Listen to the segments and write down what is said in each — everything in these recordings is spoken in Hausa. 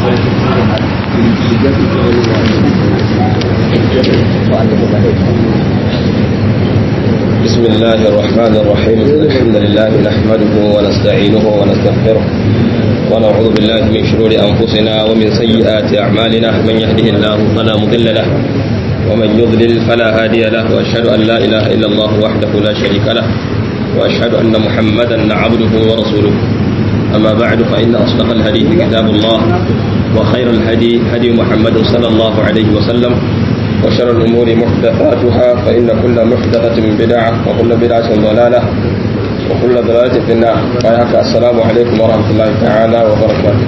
بسم الله الرحمن الرحيم الحمد لله نحمده ونستعينه ونستغفره ونعوذ بالله من شرور أنفسنا ومن سيئات أعمالنا من يهده الله فلا مضل له ومن يضلل فلا هادي له وأشهد أن لا إله إلا الله وحده لا شريك له وأشهد أن محمدا عبده ورسوله أما بعد فإن أصدق الحديث كتاب الله وخير الهدي هدي محمد صلى الله عليه وسلم وشر الأمور محدثاتها فإن كل محدثة بدعة وكل بدعة ضلالة وكل ضلالة في النار وياك السلام عليكم ورحمة الله تعالى وبركاته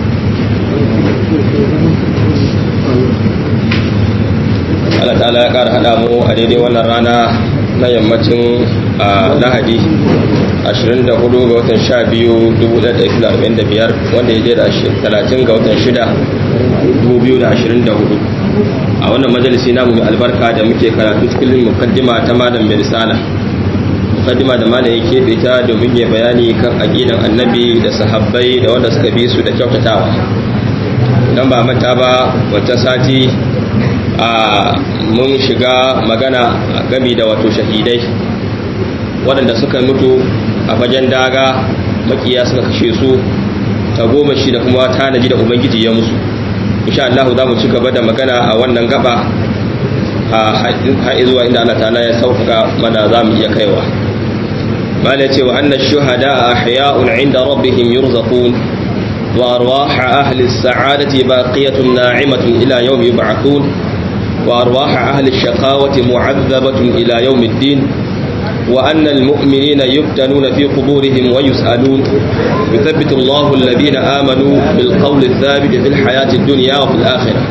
Allah ta'ala ya ƙara haɗa mu a daidai wannan rana na yammacin lahadi 24 ga watan 12 1945 wanda ya je da 30 ga watan 6 2024 a wannan majalisi namu mai albarka da muke karatu cikin mukaddima ta malam mai risala mukaddima da malam yake da ita domin ya bayani kan aqidan annabi da sahabbai da wanda suka bi su da kyautatawa idan ba manta ba wata sati a mun shiga magana gami da wato shahidai waɗanda suka mutu a fagen daga makiya suka kashe su ta goma shi da kuma tanaji da ubangiji ya musu insha Allah za mu ci gaba da magana a wannan gaba a haɗi zuwa inda Allah ta'ala ya sauka mana za mu iya kaiwa mala ce wa anna shuhada ahya'un 'inda rabbihim yurzaqun wa arwah ahli as-sa'adati baqiyatun na'imatun ila yawmi yub'athun wa arwah ahli ash-shaqawati mu'adhabatun ila yawmi ad-din وأن المؤمنين يفتنون في قبورهم ويسألون يثبت الله الذين آمنوا بالقول الثابت في الحياة الدنيا وفي الآخرة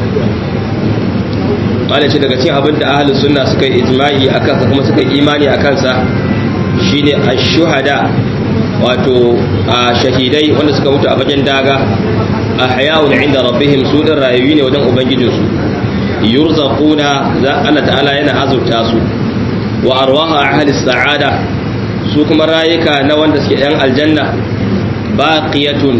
قال daga cikin abin da ahlus sunna suka yi ijma'i akan sa kuma suka yi imani akan sa shine ash-shuhada wato shahidai wanda suka mutu a fagen daga ahya'un 'inda rabbihim su din rayuwi ne wajen ubangijinsu yurzaquna Allah ta'ala yana azurta su wa arwaha ahli sa'ada su kuma rayuka na wanda suke yan aljanna baqiyatun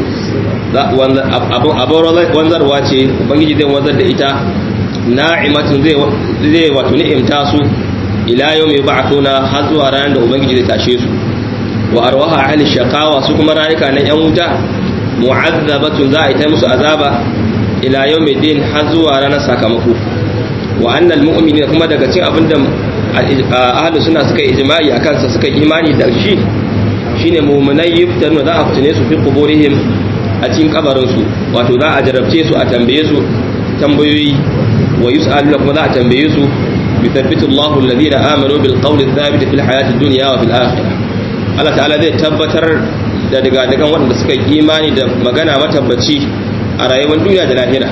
wanzarwa ce ubangiji zai wanzar da ita na'imatun zai zai wato ni'imta su ila yawmi ba'thuna har zuwa ranar da ubangiji zai tashe su wa arwaha ahli shaqawa su kuma rayuka na yan wuta mu'azzabatun za a yi ta musu azaba ila yawmi din har zuwa ranar sakamako wa annal mu'minina kuma daga cikin abinda ahlus suna suka yi ijma'i akan sa suka imani da shi shine mu'minai yuftanu za a fitine su fi quburihim a cikin kabarin su wato za a jarabce su a tambaye su tambayoyi wa yus'alu kuma za a tambaye su yuthabbitu Allahu alladhina amanu bil qawli thabit fil hayati dunya wa fil akhirah Allah ta'ala zai tabbatar da daga daga waɗanda suka yi imani da magana matabbaci a rayuwar duniya da lahira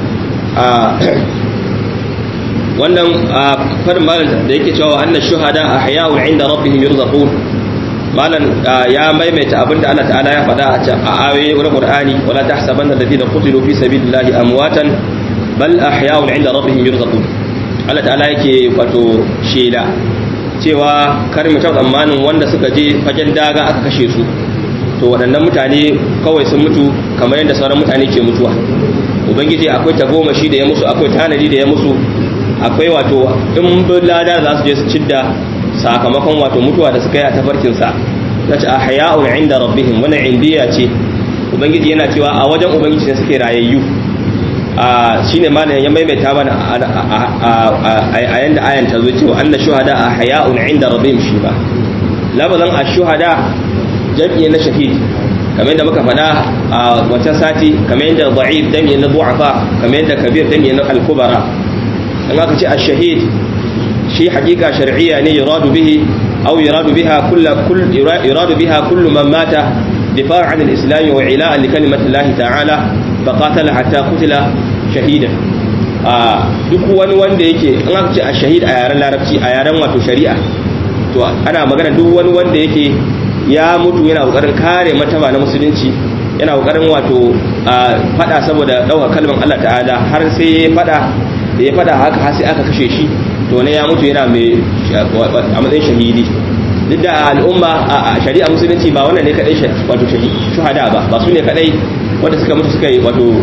wannan farin malam da yake cewa annan shuhada a hayawun inda rabbihim yurzaqun malam ya maimaita abinda Allah ta'ala ya faɗa a ayoyi na Qur'ani wala tahsabanna alladhina qutilu fi sabilillahi amwatan bal ahya'un inda rabbihim yurzaqun Allah ta'ala yake wato shela cewa kar mu ta tsammanin wanda suka je fagen daga aka kashe su to waɗannan mutane kawai sun mutu kamar yadda sauran mutane ke mutuwa ubangiji akwai tagomashi da ya musu akwai tanadi da ya musu akwai wato in lada za su je su cidda sakamakon wato mutuwa da suka yi a tafarkinsa na ce a haya'un inda rabbihim wani indiya ce ubangiji yana cewa a wajen ubangiji ne suke rayayyu a shine malam ya maimaita mana a yanda ayan ta zo cewa anna shuhada a haya'un inda rabbihim shi ba labazan a shuhada jam'i na shahid kamar yadda muka faɗa a wancan sati kamar yadda da'if jam'i na du'afa kamar yadda kabir jam'i na al-kubara in aka ce ash-shahid shi hakika shar'iyya ne yuradu bihi aw yuradu biha kullu kull yuradu biha kullu man mata difa'an an al-islam wa ila'an li kalimati Allah ta'ala fa qatala hatta qutila shahidan a duk wani wanda yake in aka ce ash-shahid a yaren larabci a yaren wato shari'a to ana magana duk wani wanda yake ya mutu yana kokarin kare mataba na musulunci yana kokarin wato fada saboda dauka kalmar Allah ta'ala har sai ya fada da ya fada haka har sai aka kashe shi to ne ya mutu yana mai a matsayin shahidi duk da al'umma a shari'a musulunci ba wannan ne kadai wato shuhada ba ba su ne kadai wanda suka mutu suka yi wato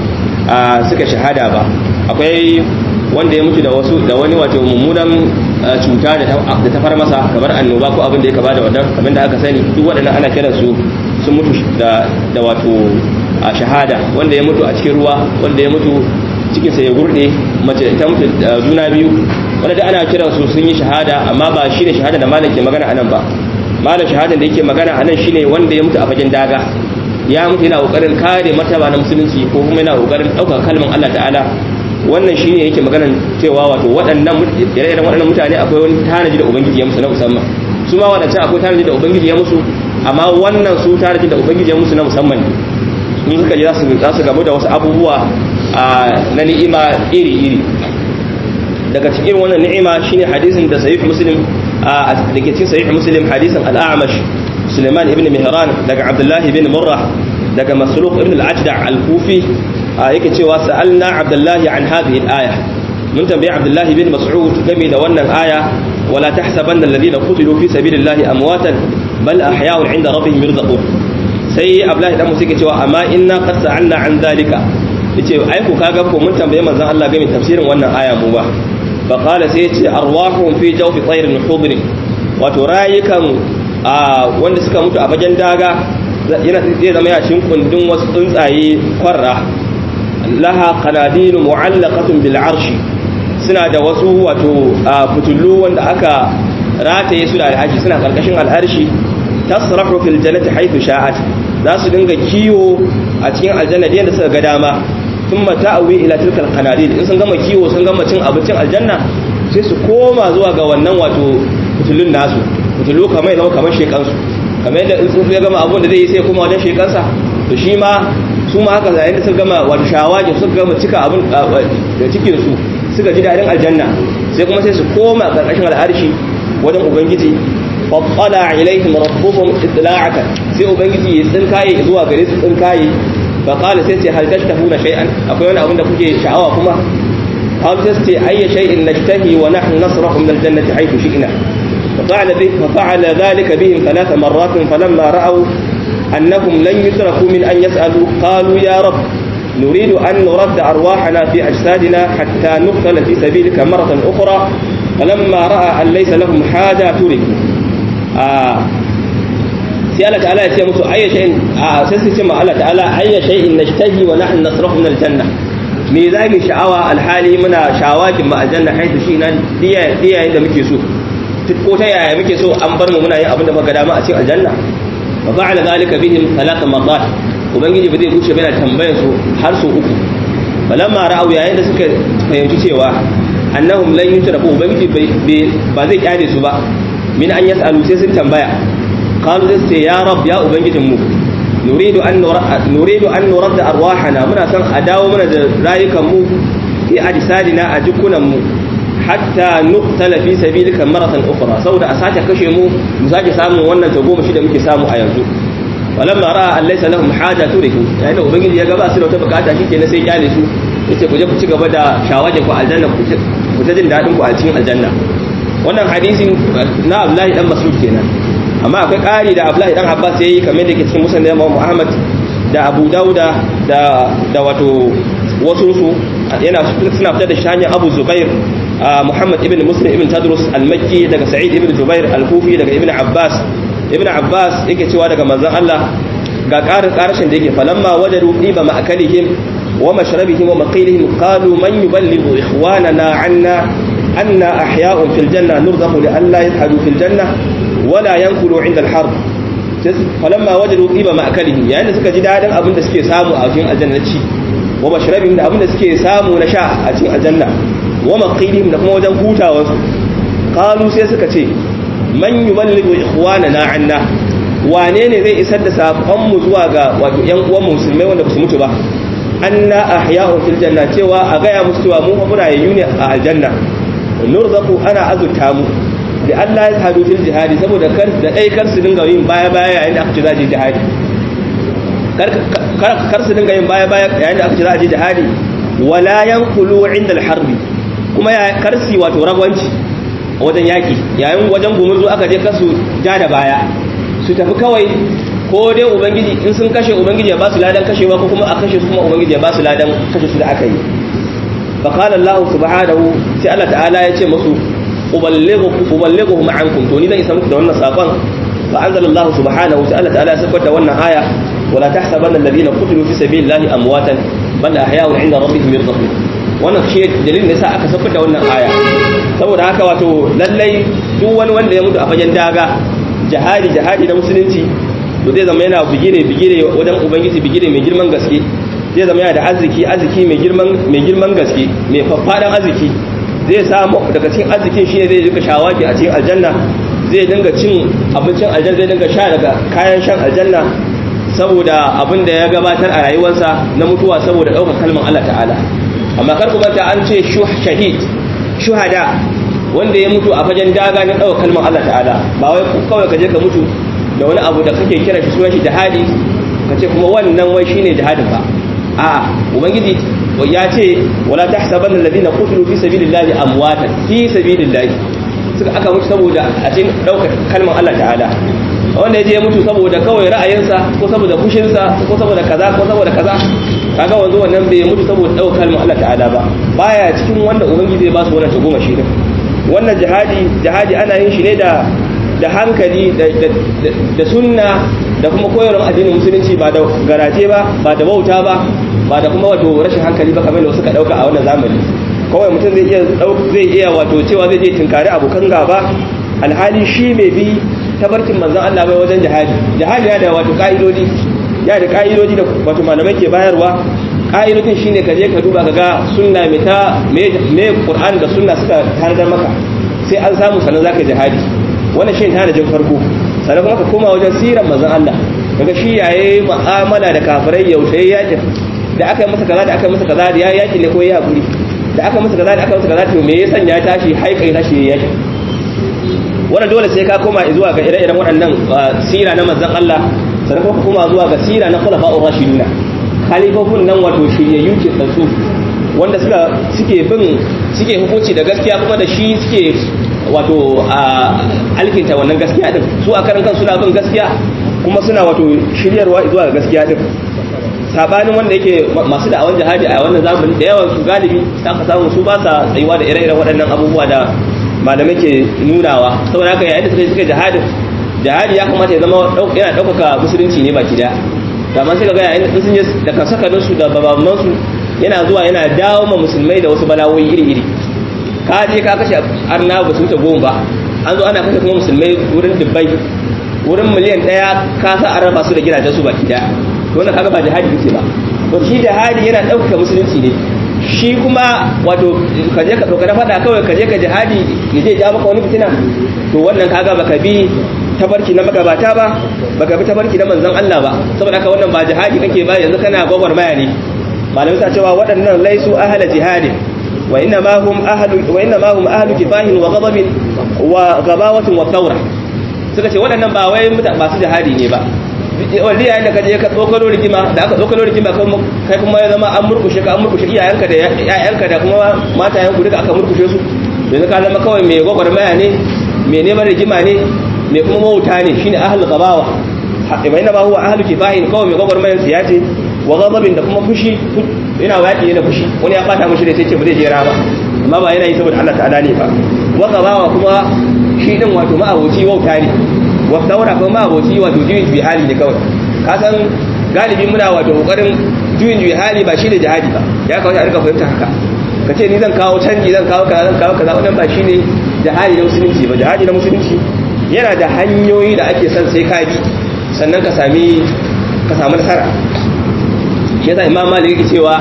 suka shahada ba akwai wanda ya mutu da wasu da wani wato mummunan cuta da ta fara masa kamar annoba ko abin da ya kaba da wannan kamar da aka sani duk waɗannan ana kiran su sun mutu da da wato shahada wanda ya mutu a cikin ruwa wanda ya mutu cikin sa ya gurde mace ta mutu juna biyu wanda da ana kiran su sun yi shahada amma ba shine shahada da malam ke magana anan ba malam shahadan da yake magana anan shine wanda ya mutu a fagen daga ya mutu yana kokarin kare martaba na musulunci ko kuma yana kokarin ɗaukar kalman Allah ta'ala wannan shine yake maganan cewa wato waɗannan ire-iren waɗannan mutane akwai wani tanaji da ubangiji ya musu na musamman su ma waɗancan akwai tanaji da ubangiji ya musu amma wannan su tanaji da ubangiji ya musu na musamman ne in suka ji za su gamu da wasu abubuwa na ni'ima iri-iri daga cikin wannan ni'ima shine hadisin da sahih muslim da ke cikin sahih muslim hadisin al-a'mash Suleiman ibn Mihran daga Abdullah ibn Murrah daga Masruq ibn al-Ajda' al-Kufi yake cewa sa'alna Abdullah an hadhihi al-aya mun tambayi Abdullah ibn Mas'ud game da wannan aya wala tahsabanna alladhina qutilu fi sabilillahi amwatan bal ahya'un 'inda rabbihim yurzaqun sai Abdullah dan musu yake cewa amma inna qad sa'alna an dhalika yace ai ku kaga ko mun tambaye manzon Allah game tafsirin wannan aya mu ba fa qala sai yace arwahum fi jawfi tayrin hudri wato rayukan wanda suka mutu a fagen daga yana zai zama ya cikin kundin wasu tsuntsaye kwarra laha qanadilu mu'allaqatun bil arshi suna da wasu wato fitullu wanda aka rataye su da al'arshi suna karkashin al'arshi tasrahu fil jannati haythu sha'at za su dinga kiwo a cikin aljanna da suka ga dama thumma ta'awi ila tilka al in sun gama kiwo sun gama cin abincin aljanna sai su koma zuwa ga wannan wato fitullun nasu fitullu kamar ya zama kamar shekansu kamar yadda in tsuntsu ya gama abun da zai yi sai kuma wajen shekansa to shi ma su ma haka yayin da suka gama wato shawagi suka gama cika abun da cikin su suka ji dadin aljanna sai kuma sai su koma karkashin al'arshi wajen ubangiji fattala ilaihim rabbuhum itla'aka sai ubangiji ya tsinkaye zuwa gare su tsinkaye fa qala sai ce hal tashtahuna shay'an akwai wani abun da kuke sha'awa kuma qalu sai ce ayya shay'in nashtahi wa nahnu nasrahu min al-jannati haythu shi'na ففعل, به ففعل ذلك بهم ثلاث مرات فلما رأوا أنهم لن يتركوا من أن يسألوا قالوا يا رب نريد أن نرد أرواحنا في أجسادنا حتى نقتل في سبيلك مرة أخرى فلما رأى أن ليس لهم حاجة تركوا آه سألة تعالى يتيمس أي شيء آه سيسمى الله تعالى أي شيء نشتهي ونحن نصرخ من الجنة me za mu sha'awa alhali muna shawakin ma aljanna haitu shi nan diya da muke so ko ta yaya muke so an bar mu muna yin abin da muka dama a cikin aljanna wa fa'ala zalika bihim thalatha marrat ubangiji ba zai guce ba yana tambayar su har su uku falamma ra'au yayin da suka fahimci cewa annahum lan yutraku ubangiji ba zai kyale su ba min an yas'alu sai sun tambaya qalu sai ya rab ya ubangijin mu nuridu an nuridu an nuradda arwahana muna son a dawo mana da rayukan mu fi ajsadina a jikunan mu hatta nuqtala fi sabilika maratan ukhra saboda a sake kashe mu mu sake samun wannan ta goma shi da muke samu a yanzu walamma ra'a an laysa lahum haja turiku yayin da ubangiji ya ga ba su da wata bukata shikenan sai kyale su yace ku je ku ci gaba da shawajin ku aljanna ku ta jin dadin ku a cikin aljanna wannan hadisin na Abdullahi dan Mas'ud kenan amma akwai ƙari da Abdullahi dan Abbas yayi kamar da ke cikin musnad Imam Muhammad da Abu Dauda da da wato wasu su yana suna fitar da shi hanyar Abu Zubair Muhammad ibn Muslim ibn Tadrus al-Makki daga Sa'id ibn Jubair al-Kufi daga Ibn Abbas Ibn Abbas yake cewa daga manzon Allah ga ƙarin ƙarshen da yake falamma wajadu diba ma'akalihim wa mashrabihim wa maqilihim qalu man yuballighu ikhwanana anna anna ahya'un fil janna nurzaqu li alla yadhhabu fil janna wala yankulu 'inda al-harb falamma wajadu diba ma'akalihim yayin da suka ji dadin abin da suke samu a cikin aljanna ci wa mashrabihim da abin da suke samu na sha a cikin aljanna wa maqilihim da kuma wajen hutawarsu qalu sai suka ce man yuballighu ikhwanana anna wane ne zai isar da sakon mu zuwa ga wato yan uwan musulmai wanda basu mutu ba anna ahya'un fil janna cewa a gaya musu cewa mu muna yayu ne a aljanna nurzaqu ana azurta mu da Allah ya hadu fil jihadi saboda kar da dai kar su dinga yin baya baya yayin da aka ce za je jihadi kar kar su dinga yin baya baya yayin da aka ce za je jihadi wala yanqulu inda al-harbi kuma ya karsi wato ragwanci wajen yaki yayin wajen gumurzu aka je kasu ja da baya su tafi kawai ko dai ubangiji in sun kashe ubangiji ya ba su ladan kashewa ko kuma a kashe su kuma ubangiji ya ba su ladan kashe su da aka yi fa qala Allah subhanahu sai Allah ta'ala ya ce musu uballighukum uballighuhum ankum to ni zan isa muku da wannan sakon fa anzala Allah subhanahu sai Allah ta'ala ya sabbata wannan aya wala tahsabanna alladhina qutilu fi sabilillahi amwatan bal ahya'un 'inda rabbihim yarzuqun wannan shi dalilin da yasa aka sabbata da wannan aya saboda haka wato lallai duk wani wanda ya mutu a fagen daga jihadi jihadi na musulunci to zai zama yana bigire bigire wajen ubangiji bigire mai girman gaske zai zama yana da arziki arziki mai girman mai girman gaske mai faffadan arziki zai samu daga cikin arzikin shi ne zai rika shawaki a cikin aljanna zai dinga cin abincin aljanna zai dinga sha daga kayan shan aljanna saboda abin da ya gabatar a rayuwarsa na mutuwa saboda ɗaukar kalmar Allah ta'ala amma kar ku manta an ce shahid shuhada wanda ya mutu a fagen daga na ɗaukar kalmar Allah ta'ala ba wai kawai ka je ka mutu da wani abu da kake kira shi sunan shi jihadi ka ce kuma wannan wai shine jihadin ba a'a ubangiji ya ce wala tahsabanna alladhina qutilu fi sabilillahi amwatan fi sabilillahi suka aka mutu saboda a cikin daukar kalmar Allah ta'ala wanda yaje ya mutu saboda kawai ra'ayinsa ko saboda fushinsa ko saboda kaza ko saboda kaza kaga wanzu wannan bai mutu saboda daukar kalmar Allah ta'ala ba baya cikin wanda ubangiji zai ba su wannan tagoma shi din wannan jihadi jihadi ana yin shi ne da da hankali da sunna da kuma koyarwar addinin musulunci ba da garaje ba ba da bauta ba ba da kuma wato rashin hankali ba kamar da suka dauka a wannan zamani kawai mutum zai iya zai iya wato cewa zai je tinkari abokan gaba alhali shi mai bi tabarkin manzon Allah bai wajen jihadi jihadi ya da wato ka'idodi ya da ka'idodi da wato malamai ke bayarwa ka'idodin shine ka je ka duba ka ga sunna mai ta me Qur'an da sunna suka tanadar maka sai an samu sanan zaka jihadi wannan shi ta jin farko sannan kuma ka koma wajen siran manzon Allah daga shi yayi mu'amala da kafirai yaushe yakin da aka yi masa kaza da aka yi masa kaza da ya yaki ne ko ya hakuri da aka masa kaza da aka masa kaza to me ya sanya tashi haikai tashi ya yaki wannan dole sai ka koma zuwa ga ire-iren waɗannan sira na manzon Allah sannan kuma ka koma zuwa ga sira na khulafa'ur rashiduna khalifofin nan wato shiryayyu ke tsantsu wanda suka suke bin suke hukunci da gaskiya kuma da shi suke wato alkinta wannan gaskiya din su a karan kansu suna bin gaskiya kuma suna wato shiryarwa zuwa ga gaskiya din sabanin wanda yake masu da'awan jihadi a wannan zamani da yawan su galibi ta ka samu su ba sa tsayuwa da ire-iren waɗannan abubuwa da malamai ke nunawa saboda haka yayin da suka suka jihadin jihadi ya kamata ya zama yana ɗaukaka musulunci ne baki daya to amma sai ka ga yayin da sun je da kasakanin su da babaman su yana zuwa yana dawo ma musulmai da wasu balawoyi iri-iri ka je ka kashe arna ba su wuce goma ba an zo ana kashe kuma musulmai wurin dubbai wurin miliyan ɗaya ka sa an raba su da gidajen su baki daya to wannan kaga ba jihadi kake ba to shi jihadi yana ɗaukaka musulunci ne shi kuma wato ka je ka ɗauka na faɗa kawai ka je ka jihadi ya je ja maka wani fitina to wannan kaga baka bi tabarki na magabata ba baka bi tabarki na manzon Allah ba saboda haka wannan ba jihadi kake ba yanzu kana gwagwarmaya ne malamai sa cewa waɗannan laisu ahla jihadin wa inna ma hum ahlu wa inna ma hum ahlu kifahin wa ghadabin wa gabawatin wa thawra suka ce waɗannan ba wai masu jihadi ne ba wanda yayin da kaje ka tsokalo rigima da aka tsokalo rigima kai kuma ya zama an murkushe ka an murkushe iyayenka da yayanka da kuma matayenku duka aka murkushe su yanzu ka zama kawai mai gwagwarmaya ne mai neman rigima ne mai kuma mawuta ne shine ahlul gabawa bai na ba huwa ahlul kifahin kawai mai gwagwarmayan siya ce wa ghadabin da kuma fushi yana waki ne da fushi wani ya bata mushi da sai ce ba zai jera ba amma ba yana yi saboda Allah ta'ala ne ba wa gabawa kuma shi din wato ma'aboci wauta ne wa daura kuma ma'aboci wato juyin bi hali ne kawai ka san galibi muna wato kokarin juyin bi hali ba shi ne jihadi ba ya kawo a rika fahimta haka ka ce ni zan kawo canji zan kawo kaza zan kawo kaza wannan ba shi ne jihadi na musulunci ba jihadi na musulunci yana da hanyoyi da ake son sai ka bi sannan ka sami ka samu nasara yasa imam malik yake cewa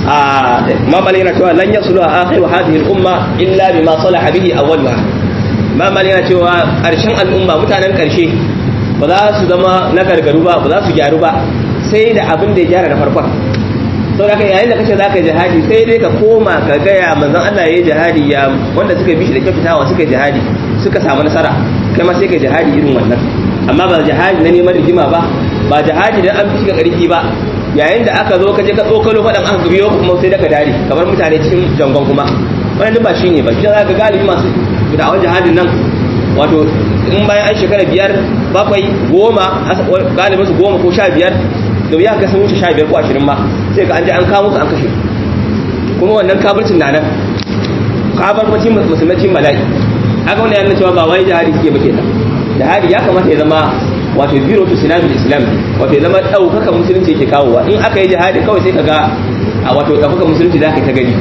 a imam malik yana cewa lan yasulu akhir hadhihi al-umma illa bima salaha bihi awwalha imam malik yana cewa karshen al'umma mutanen karshe ba za su zama na gargaru ba ba za su gyaru ba sai da abin da ya gyara na farkon sau da yayin da kace za ka jihadi sai dai ka koma ka gaya manzon Allah ya yi jihadi ya wanda suka bi shi da kyautatawa suka jihadi suka samu nasara kai ma sai ka jihadi irin wannan amma ba jihadi na neman rigima ba ba jihadi da an fi shiga ƙarfi ba yayin da aka zo ka je ka tsokalo faɗan aka biyo kuma sai da ka dare kamar mutane cikin jangon kuma wannan ba shine ba shi za ka galibi masu da'awar jihadin nan wato in bayan an shekara biyar bakwai goma galibin su goma ko sha biyar da ya ga sun wuce sha biyar ko ashirin ma sai ga an je an kawo su an kashe kuma wannan kafircin na nan kafircin musulmacin mala'i haka wannan yana cewa ba wai jihadi suke ba kenan jihadi ya kamata ya zama wato biro to sinadul islam wato ya zama ɗaukaka musulunci yake kawowa in aka yi jihadi kawai sai ka ga a wato ɗaukaka musulunci za ka ta gani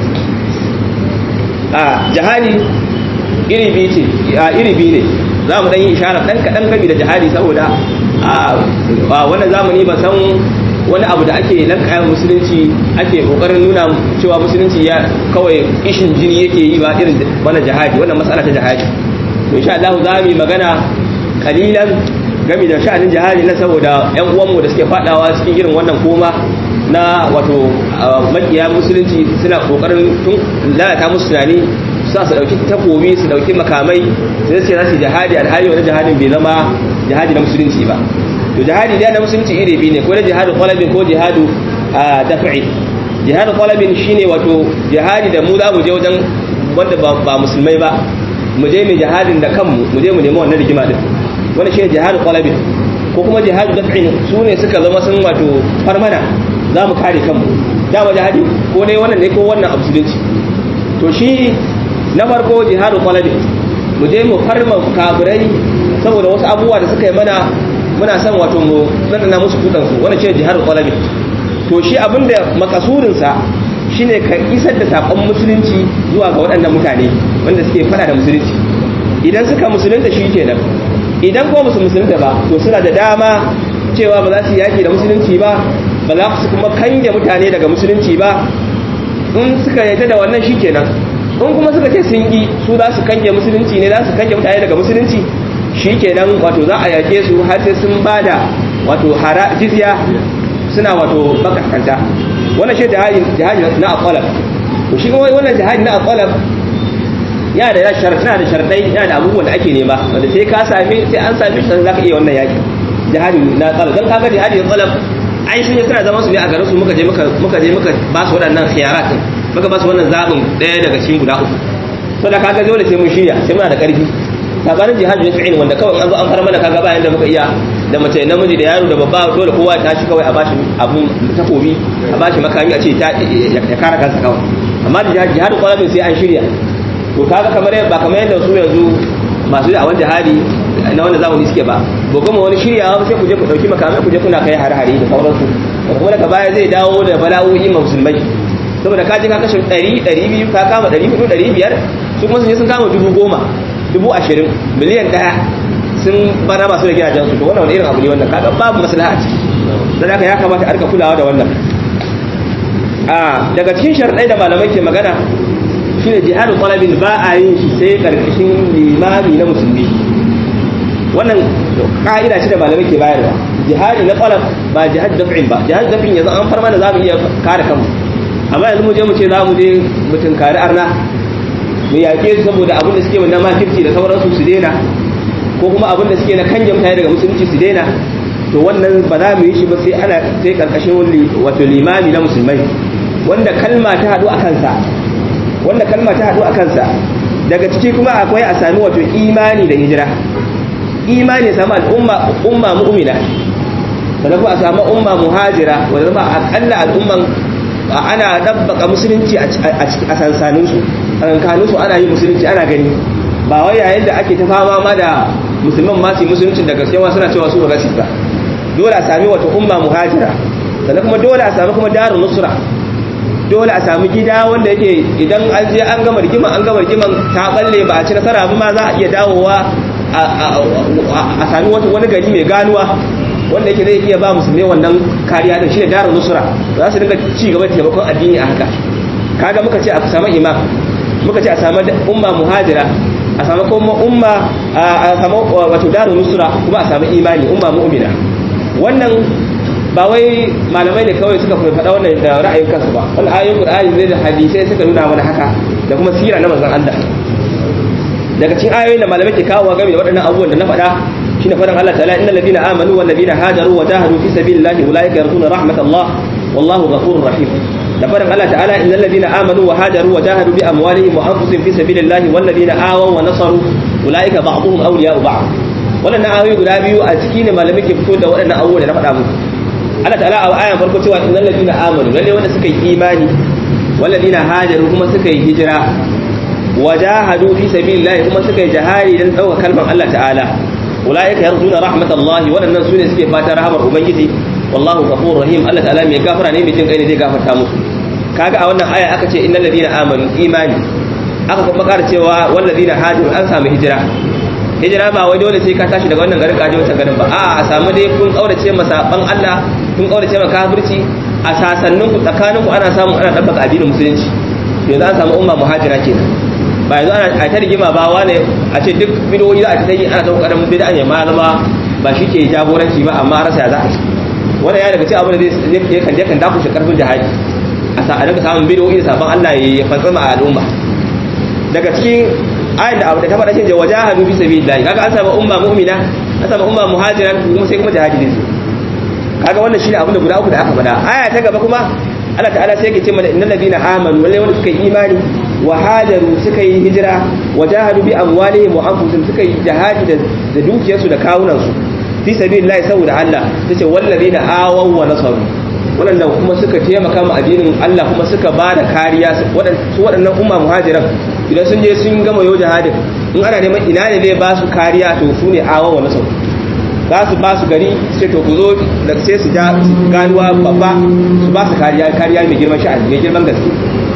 a jihadi iri biyu ce iri biyu ne za mu ɗan yi ishara ɗan kaɗan gami da jihadi saboda a wannan zamani ba san wani abu da ake lankayan musulunci ake kokarin nuna cewa musulunci ya kawai ishin jini yake yi ba irin wannan jihadi wannan matsala ta jihadi to insha Allah za mu yi magana kalilan game da sha'anin jihadi na saboda yan uwanmu da suke fadawa cikin irin wannan koma na wato makiya musulunci suna kokarin tun lalata musu tunani sa su dauki takobi su dauki makamai sai su ce za su jihadi alhali wani jihadin bai zama jihadi na musulunci ba to jihadi da na musulunci iri biyu ne ko da jihadu qalabin ko jihadu daf'i jihadu qalabin shine wato jihadi da mu za mu je wajen wanda ba musulmai ba mu je mai jihadin da kanmu mu je mu nemi wannan rigima din wannan shine jihadu qalabin ko kuma jihadu daf'in su ne suka zama sun wato farmana za mu kare kanmu dama jihadi ko dai wannan ne ko wannan a musulunci to shi na farko jihadu qalabin mu je mu farma kafirai saboda wasu abubuwa da suka yi mana muna son wato mu zanana musu kudansu wani ce jihar kwalabi to shi abinda makasurinsa shine ka isar da sakon musulunci zuwa ga waɗannan mutane wanda suke fada da musulunci idan suka musulunta shi kenan idan kuma musu musulunta ba to suna da dama cewa ba za su yaki da musulunci ba ba za su kuma kange mutane daga musulunci ba in suka yarda da wannan shi kenan in kuma suka ce sun yi su za su kange musulunci ne za su kange mutane daga musulunci shi kenan wato za a yake su har sai sun bada wato hara jizya suna wato bakakanta wannan shi jihadi jihadi na aqalab to shi kuma wannan jihadi na aqalab ya da sharadai da sharadai ya da abubuwan da ake nema wanda sai ka same sai an same shi zaka iya wannan yaki jihadi na aqalab dan kaga jihadi na aqalab ai shi ne suna zama su ne a garin su muka je muka muka je muka ba su waɗannan khiyarat muka ba su wannan zabin ɗaya daga cikin guda uku to da kaga dole sai mun shirya sai muna da ƙarfi sabanin jihadi na fi'il wanda kawai an zo an fara mana kaga bayan da muka iya da mace namiji da yaro da babba dole kowa ya tashi kawai a bashi abun takobi a bashi makami a ce ya kare kansa kawai amma da jihadi kwalabin sai an shirya to kaga kamar ba kamar yadda su yanzu masu da awan jihadi na wanda zamani suke ba ba kuma wani shiryawa sai ku je ku dauki makamai ku je kuna kai har-hari da sauransu kuma daga baya zai dawo da bala'o'i ma musulmai saboda ka je ka kashe 100 200 ka kama 400 500 su kuma sun je sun kama dubu goma dubu ashirin miliyan ɗaya sun bana masu da gidajensu to wannan wani irin abu ne wannan kaga babu maslaha a ciki don haka ya kamata a rika kulawa da wannan a daga cikin sharɗai da malamai ke magana shine jihadu talabin ba a yin shi sai karkashin limami na musulmi wannan ka'ida ce da malamai ke bayarwa jihadi na talab ba jihad daf'in ba jihad daf'in yanzu an farma da zamu iya kare kanmu amma yanzu mu je mu ce za mu je mu tunkari arna mu yaƙe su saboda abin da suke na makirci da sauransu su daina ko kuma abin da suke na kanje mutane daga musulunci su daina to wannan ba za mu yi shi ba sai ana sai karkashin wato limami na musulmai wanda kalma ta haɗu a kansa wanda kalma ta haɗu a kansa daga ciki kuma akwai a sami wato imani da hijira imani samu al'umma umma mu'mina sannan kuma a samu umma muhajira wanda zama akalla al'umman ana dabbaka musulunci a sansaninsu tsakankaninsu ana yi musulunci ana gani ba wai yayin da ake ta fama ma da musulman masu yi musulunci da gaske ma suna cewa su ba gasi ba dole a sami wata umma muhajira sannan kuma dole a sami kuma darun nusra dole a sami gida wanda yake idan an je an gama rigiman an gama rigiman ta balle ba a ci nasara ba ma za a iya dawowa a sami wani gari mai ganuwa wanda yake zai iya ba musulmai wannan kariya din shine darun nusra za su dinga ci gaba da taimakon addini a haka kaga muka ce a samu imam muka ce a samu umma muhajira a samu kuma umma a samu wato darun nusra kuma a samu imani umma mu'mina wannan ba wai malamai ne kawai suka faɗa wannan da ra'ayin kansu ba wannan ayoyin qur'ani ne da hadisai suka nuna mana haka da kuma sira na manzon Allah daga cikin ayoyin da malamai ke kawo game da waɗannan abubuwan da na faɗa shine faɗin Allah ta'ala innal ladina amanu wal ladina hajaru wa jahadu fi sabilillahi ulaika yarjuna rahmatallah wallahu ghafurur rahim da faɗin Allah ta'ala innal ladina amanu wa hajaru wa jahadu bi amwalihim wa anfusihim fi sabilillahi wal ladina awaw wa nasaru ulaika ba'dhum awliya'u ba'd waɗannan ayoyi guda biyu a ciki ne malamai ke fito da waɗannan abubuwa da na faɗa muku Allah ta'ala a ayan farko cewa innal ladina amanu lalle wanda suka yi imani wal ladina hajaru kuma suka yi hijira wajahadu fi sabilillah kuma suka yi jihadi dan dauka kalmar Allah ta'ala ulaika yarjuna rahmatallahi waɗannan su ne suke fata rahamar ubangiji wallahu ghafurur rahim Allah ta'ala mai gafara ne mai jin kai ne zai gafarta musu kaga a wannan aya aka ce innal ladina amanu imani aka kuma ƙara cewa wal ladina hajaru an samu hijira hijira ba wai dole sai ka tashi daga wannan garin kaje wancan garin ba a a samu dai kun kaurace masaban Allah kun kaurace ma kafirci a sasannin ku tsakanin ku ana samu ana dabbaka addinin musulunci yanzu an samu umma muhajira kenan ba yanzu ana ta rigima ba wane a ce duk bidoyi za a ta yi ana ta kokarin bid'a ya malama ba shi ke jagoranci ba amma rasa ya za a ci wannan ya daga cikin abin da zai kan je kan dakushe karfin jihadi a sa a daga samun bidoyi da sabon Allah ya fantsama a al'umma daga cikin ayin da abu da ta faɗa shi wajahadu fi sabilillah kaga an samu umma mu'mina an samu umma muhajiran kuma sai kuma jihadi ne kaga wannan shine abin da guda uku da aka faɗa aya ta gaba kuma Allah ta'ala sai yake ce mana innal ladina amanu wallai wanda suka yi imani wa hajaru suka yi hijira wa jahadu bi amwalihim wa anfusihim suka yi jihadi da dukiyarsu da kawunan su fi sabilillah saboda Allah tace wallazina awaw wa nasaru waɗanda kuma suka taimaka ma addinin Allah kuma suka ba da kariya su waɗannan umma muhajiran idan sun je sun gama yau jihadin in ana neman ina ne zai ba su kariya to su ne awa wa nasau za su ba su gari sai to ku zo da sai su ja ganuwa babba su ba su kariya kariya mai girman sha'ani mai girman gaske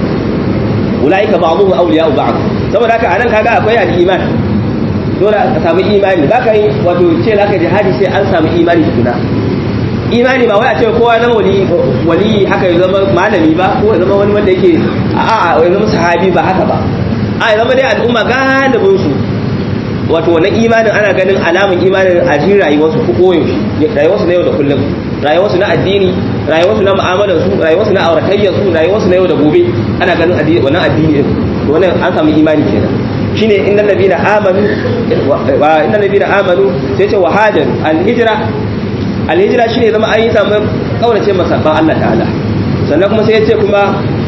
ulaika ba'dhum awliya'u ba'd saboda haka anan kaga akwai al-iman dole ka samu imani baka yi wato ce zaka jihadi sai an samu imani tukuna imani ba wai a ce kowa zama wali wali haka ya zama malami ba ko ya zama wani wanda yake a a ya zama sahabi ba haka ba a ya zama dai al'umma galibin su wato wannan imanin ana ganin alamun imanin a cikin rayuwarsu ko koyaushe rayuwarsu na yau da kullum rayuwarsu na addini rayuwarsu na mu'amalar su rayuwarsu na auratayyar su rayuwarsu na yau da gobe ana ganin addini wannan addini din wannan an samu imani kenan shine innal ladina amanu wa innal ladina amanu sai ce wa hajar al hijra al hijra shine zama an yi samu kaurace masa ban Allah ta'ala sannan kuma sai ya ce kuma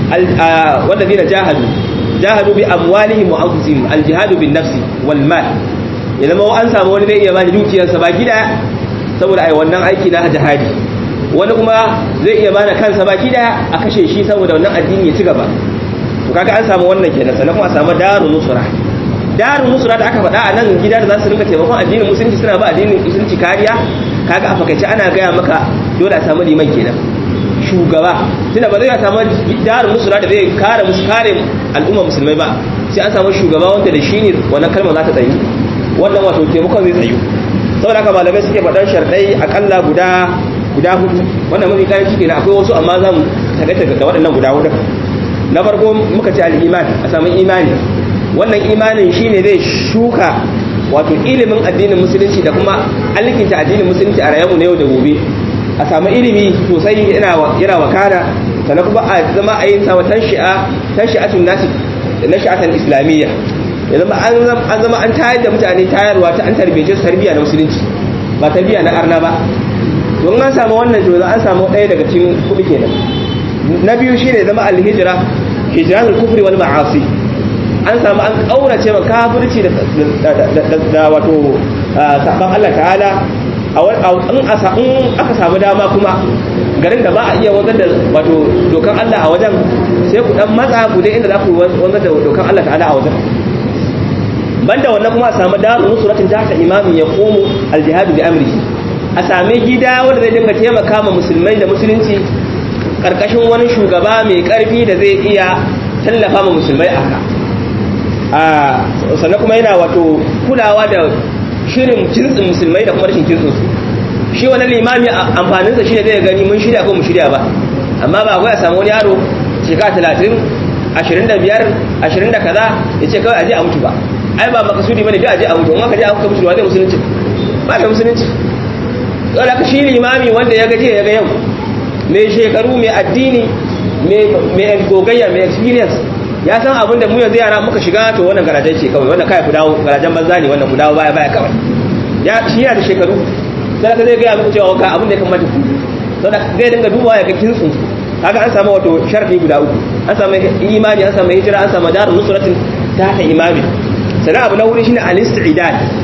wanda ladina jahadu jahadu bi amwalihim wa anfusihim al jihadu bin nafsi wal mal ya zama an samu wani zai iya bani dukiyarsa baki daya saboda ai wannan aiki na jihadi wani kuma zai iya bani kansa baki daya a kashe shi saboda wannan addini ya ci gaba to kaga an samu wannan kenan sannan kuma a samu darun nusra darun nusra da aka faɗa a nan gida da za su rinka taimakon addinin musulunci suna ba addinin musulunci kariya kaga a fakaice ana gaya maka dole a samu liman kenan shugaba tunda ba zai samu darun nusra da zai kare musu kare al'umma musulmai ba sai an samu shugaba wanda da shi ne wannan kalmar za ta tsayu wannan wato taimakon zai tsayu saboda haka malamai suke faɗan sharɗai akalla guda guda hudu wannan mafi kayan ciki na akwai wasu amma za mu tagaita ga waɗannan guda hudu na farko muka ce al'iman a samu imani wannan imanin shine zai shuka wato ilimin addinin musulunci da kuma alkinta addinin musulunci a rayuwar na yau da gobe a samu ilimi sosai yana wakana sannan kuma a zama a yi samu tanshi'a tanshi'atun nasi nashi'atan islamiyya ya zama an zama an tayar da mutane tayarwa ta an tarbiyyace su tarbiyya na musulunci ba tarbiyya na arna ba don an samu wannan to an samu ɗaya daga cikin kuɗi kenan na biyu shine zama alhijira hijratul kufri wal ma'asi an samu an kaurace ma kafirci da wato saban Allah ta'ala in aka samu dama kuma garin da ba a iya wanzar da wato dokan Allah a wajen sai ku dan matsa ku dai inda za ku wanzar da dokan Allah ta'ala a wajen banda wannan kuma a samu daru nusratin tahta imamin ya qumu aljihad bi amrihi a sami gida wanda zai dinga taimaka ma musulmai da musulunci karkashin wani shugaba mai karfi da zai iya tallafa ma musulmai a haka a sannan kuma yana wato kulawa da shirin jinsin musulmai da kuma rashin jinsin su shi wani limami amfaninsa shi ne zai gani mun shirya ko mu shirya ba amma ba kawai a samu wani yaro shekara talatin ashirin da biyar ashirin da kaza ya ce kawai aje a mutu ba ai ba makasudi bane dai aje a mutu in aka je aka mutu ba zai musulunci ba da musulunci dole ka shi limami wanda ya gaje ya ga yau mai shekaru mai addini mai gogayya mai experience ya san abin da mu yanzu yara muka shiga to wannan garajen ce kawai wannan kai ku dawo garajen banza ne wannan ku dawo baya baya kawai ya shi yana da shekaru sai ka zai ga muku cewa ka abin da ya kamata ku saboda zai dinga dubawa ya ga kinsu kaga an samu wato sharadi guda uku an samu imani an samu hijira an samu darun nusratin ta ta imami sannan abu na wuri shine al-istidad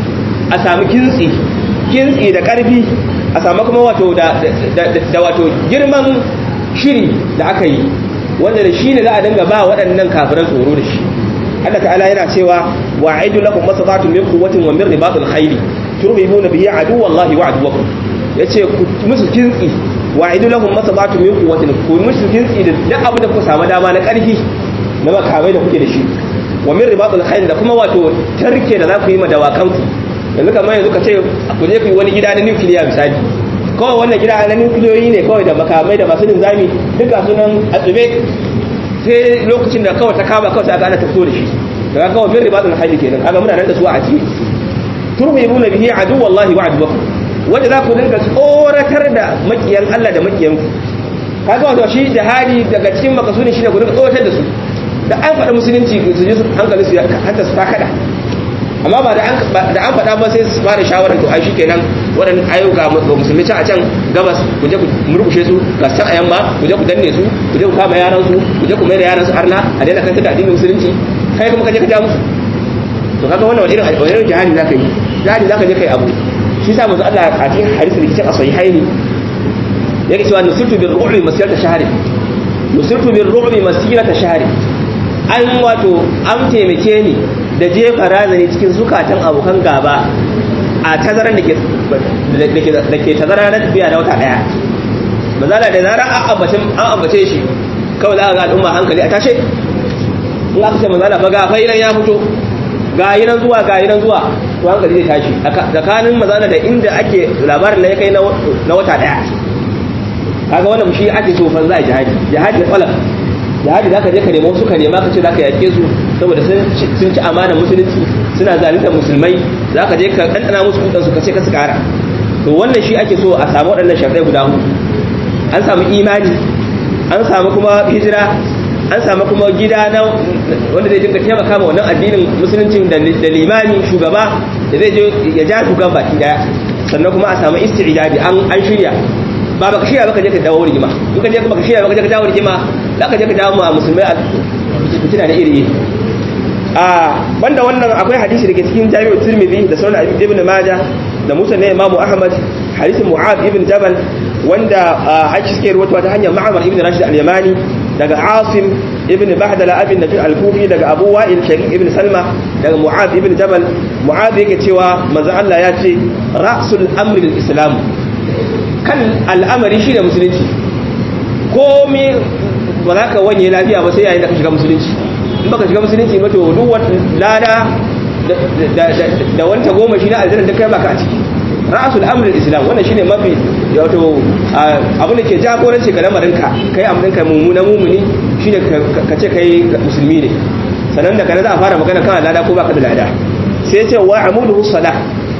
a sami kintsi kintsi da karfi a sami kuma wato da da wato girman shiri da aka yi wanda da shi ne za a dinga ba waɗannan kafiran tsoro da shi Allah ta'ala yana cewa wa'idu lakum masafatun min quwwatin wa min ribatil khayli turhibuna bihi aduwallahi wa aduwakum yace ku musu kintsi wa'idu lahum masabatun min quwwatin ku musu kintsi da duk abin da kuka samu dama na karfi na makamai da kuke da shi wa min ribatil khayl da kuma wato tarke da za ku yi ma dawakan ku yanzu kamar yanzu ka ce ku je ku yi wani gida na nukiliya misali kawai wannan gida na nukiliyoyi ne kawai da makamai da masu linzami duka sunan a tsube sai lokacin da kawai ta kama kawai ta ana tafso da shi daga kawai min ribatul hayy kenan kaga muna nan da su a ciki turhibuna bihi adu wallahi wa aduwakum wanda za ku dinga tsoratar da makiyan Allah da makiyan ku kaga wato shi jihadi daga cikin makasudin shi ne ku dinga tsoratar da su da an faɗa musulunci su ji hankali su hanta su ta kada amma ba da an faɗa ba sai su fara shawarar to ai shikenan waɗannan ayyuka ga musulmi can a can gabas ku je ku murkushe su ga can a yamma ku je ku danne su ku je ku kama yaran su ku je ku mai da yaran su arna a daina kanta da addinin musulunci kai kuma ka je ka ja musu to kaga wannan wani irin wani irin jihadi zaka yi jihadi zaka je kai abu shi sa manzo Allah a cikin hadisi da kicin a sahihaini yake cewa nusirtu bir ru'bi masirata shahri nusirtu bir ru'bi masirata shahri an wato an taimake ni da jefa razani cikin zukatan abokan gaba a tazaran da ke tazara na tafiya na wata daya mazala da zarar an ambace shi kawai za a ga al'umma hankali a tashe in aka ce mazala ba ga failan ya fito ga yi nan zuwa ga yi nan zuwa to hankali zai tashi tsakanin mazala da inda ake labarin na ya kai na wata daya kaga wannan shi ake so fa za a jihadi jihadi falak jihadi zaka je ka nemo su ka nema ka ce zaka yake su saboda sun ci amana musulunci suna zalunta musulmai zaka je ka ɗanɗana musu kudan su ka ce ka su kara to wannan shi ake so a samu waɗannan shafai guda hudu an samu imani an samu kuma hijira an samu kuma gida na wanda zai dinga taimaka ma wannan addinin musuluncin da limani shugaba da zai je ya ja shugaban baki daya sannan kuma a samu isti'dadi an an shirya ba baka shirya baka je ka dawo rigima in ka je baka shirya baka je ka dawo rigima za ka je ka dawo ma musulmai a fitina da iri iri a banda wannan akwai hadisi da ke cikin jami'u tirmidhi da sunan ibn majah da musa na imamu ahmad hadisin mu'ad ibn jabal wanda ake suke ruwatuwa ta hanyar ma'amar ibn rashid al-yamani daga asim ibn bahdala abin nafi al-kufi daga abu wa'il sharik ibn salma daga mu'ad ibn jabal mu'ad yake cewa manzo Allah ya ce ra'sul amri al-islam kan al'amari shi da musulunci komai ba za ka wanye lafiya ba sai yayin da ka shiga musulunci in baka shiga musulunci ba to duk wata lada da wanta goma shi na aljanna da kai baka a ciki ra'asul amrul islam wannan shine mafi wato abin da ke jagoranci ga lamarinka kai amrin ka mummuna mumuni shine ka ce kai musulmi ne sannan da kana za a fara magana kana lada ko baka da lada sai ce wa amuduhu salah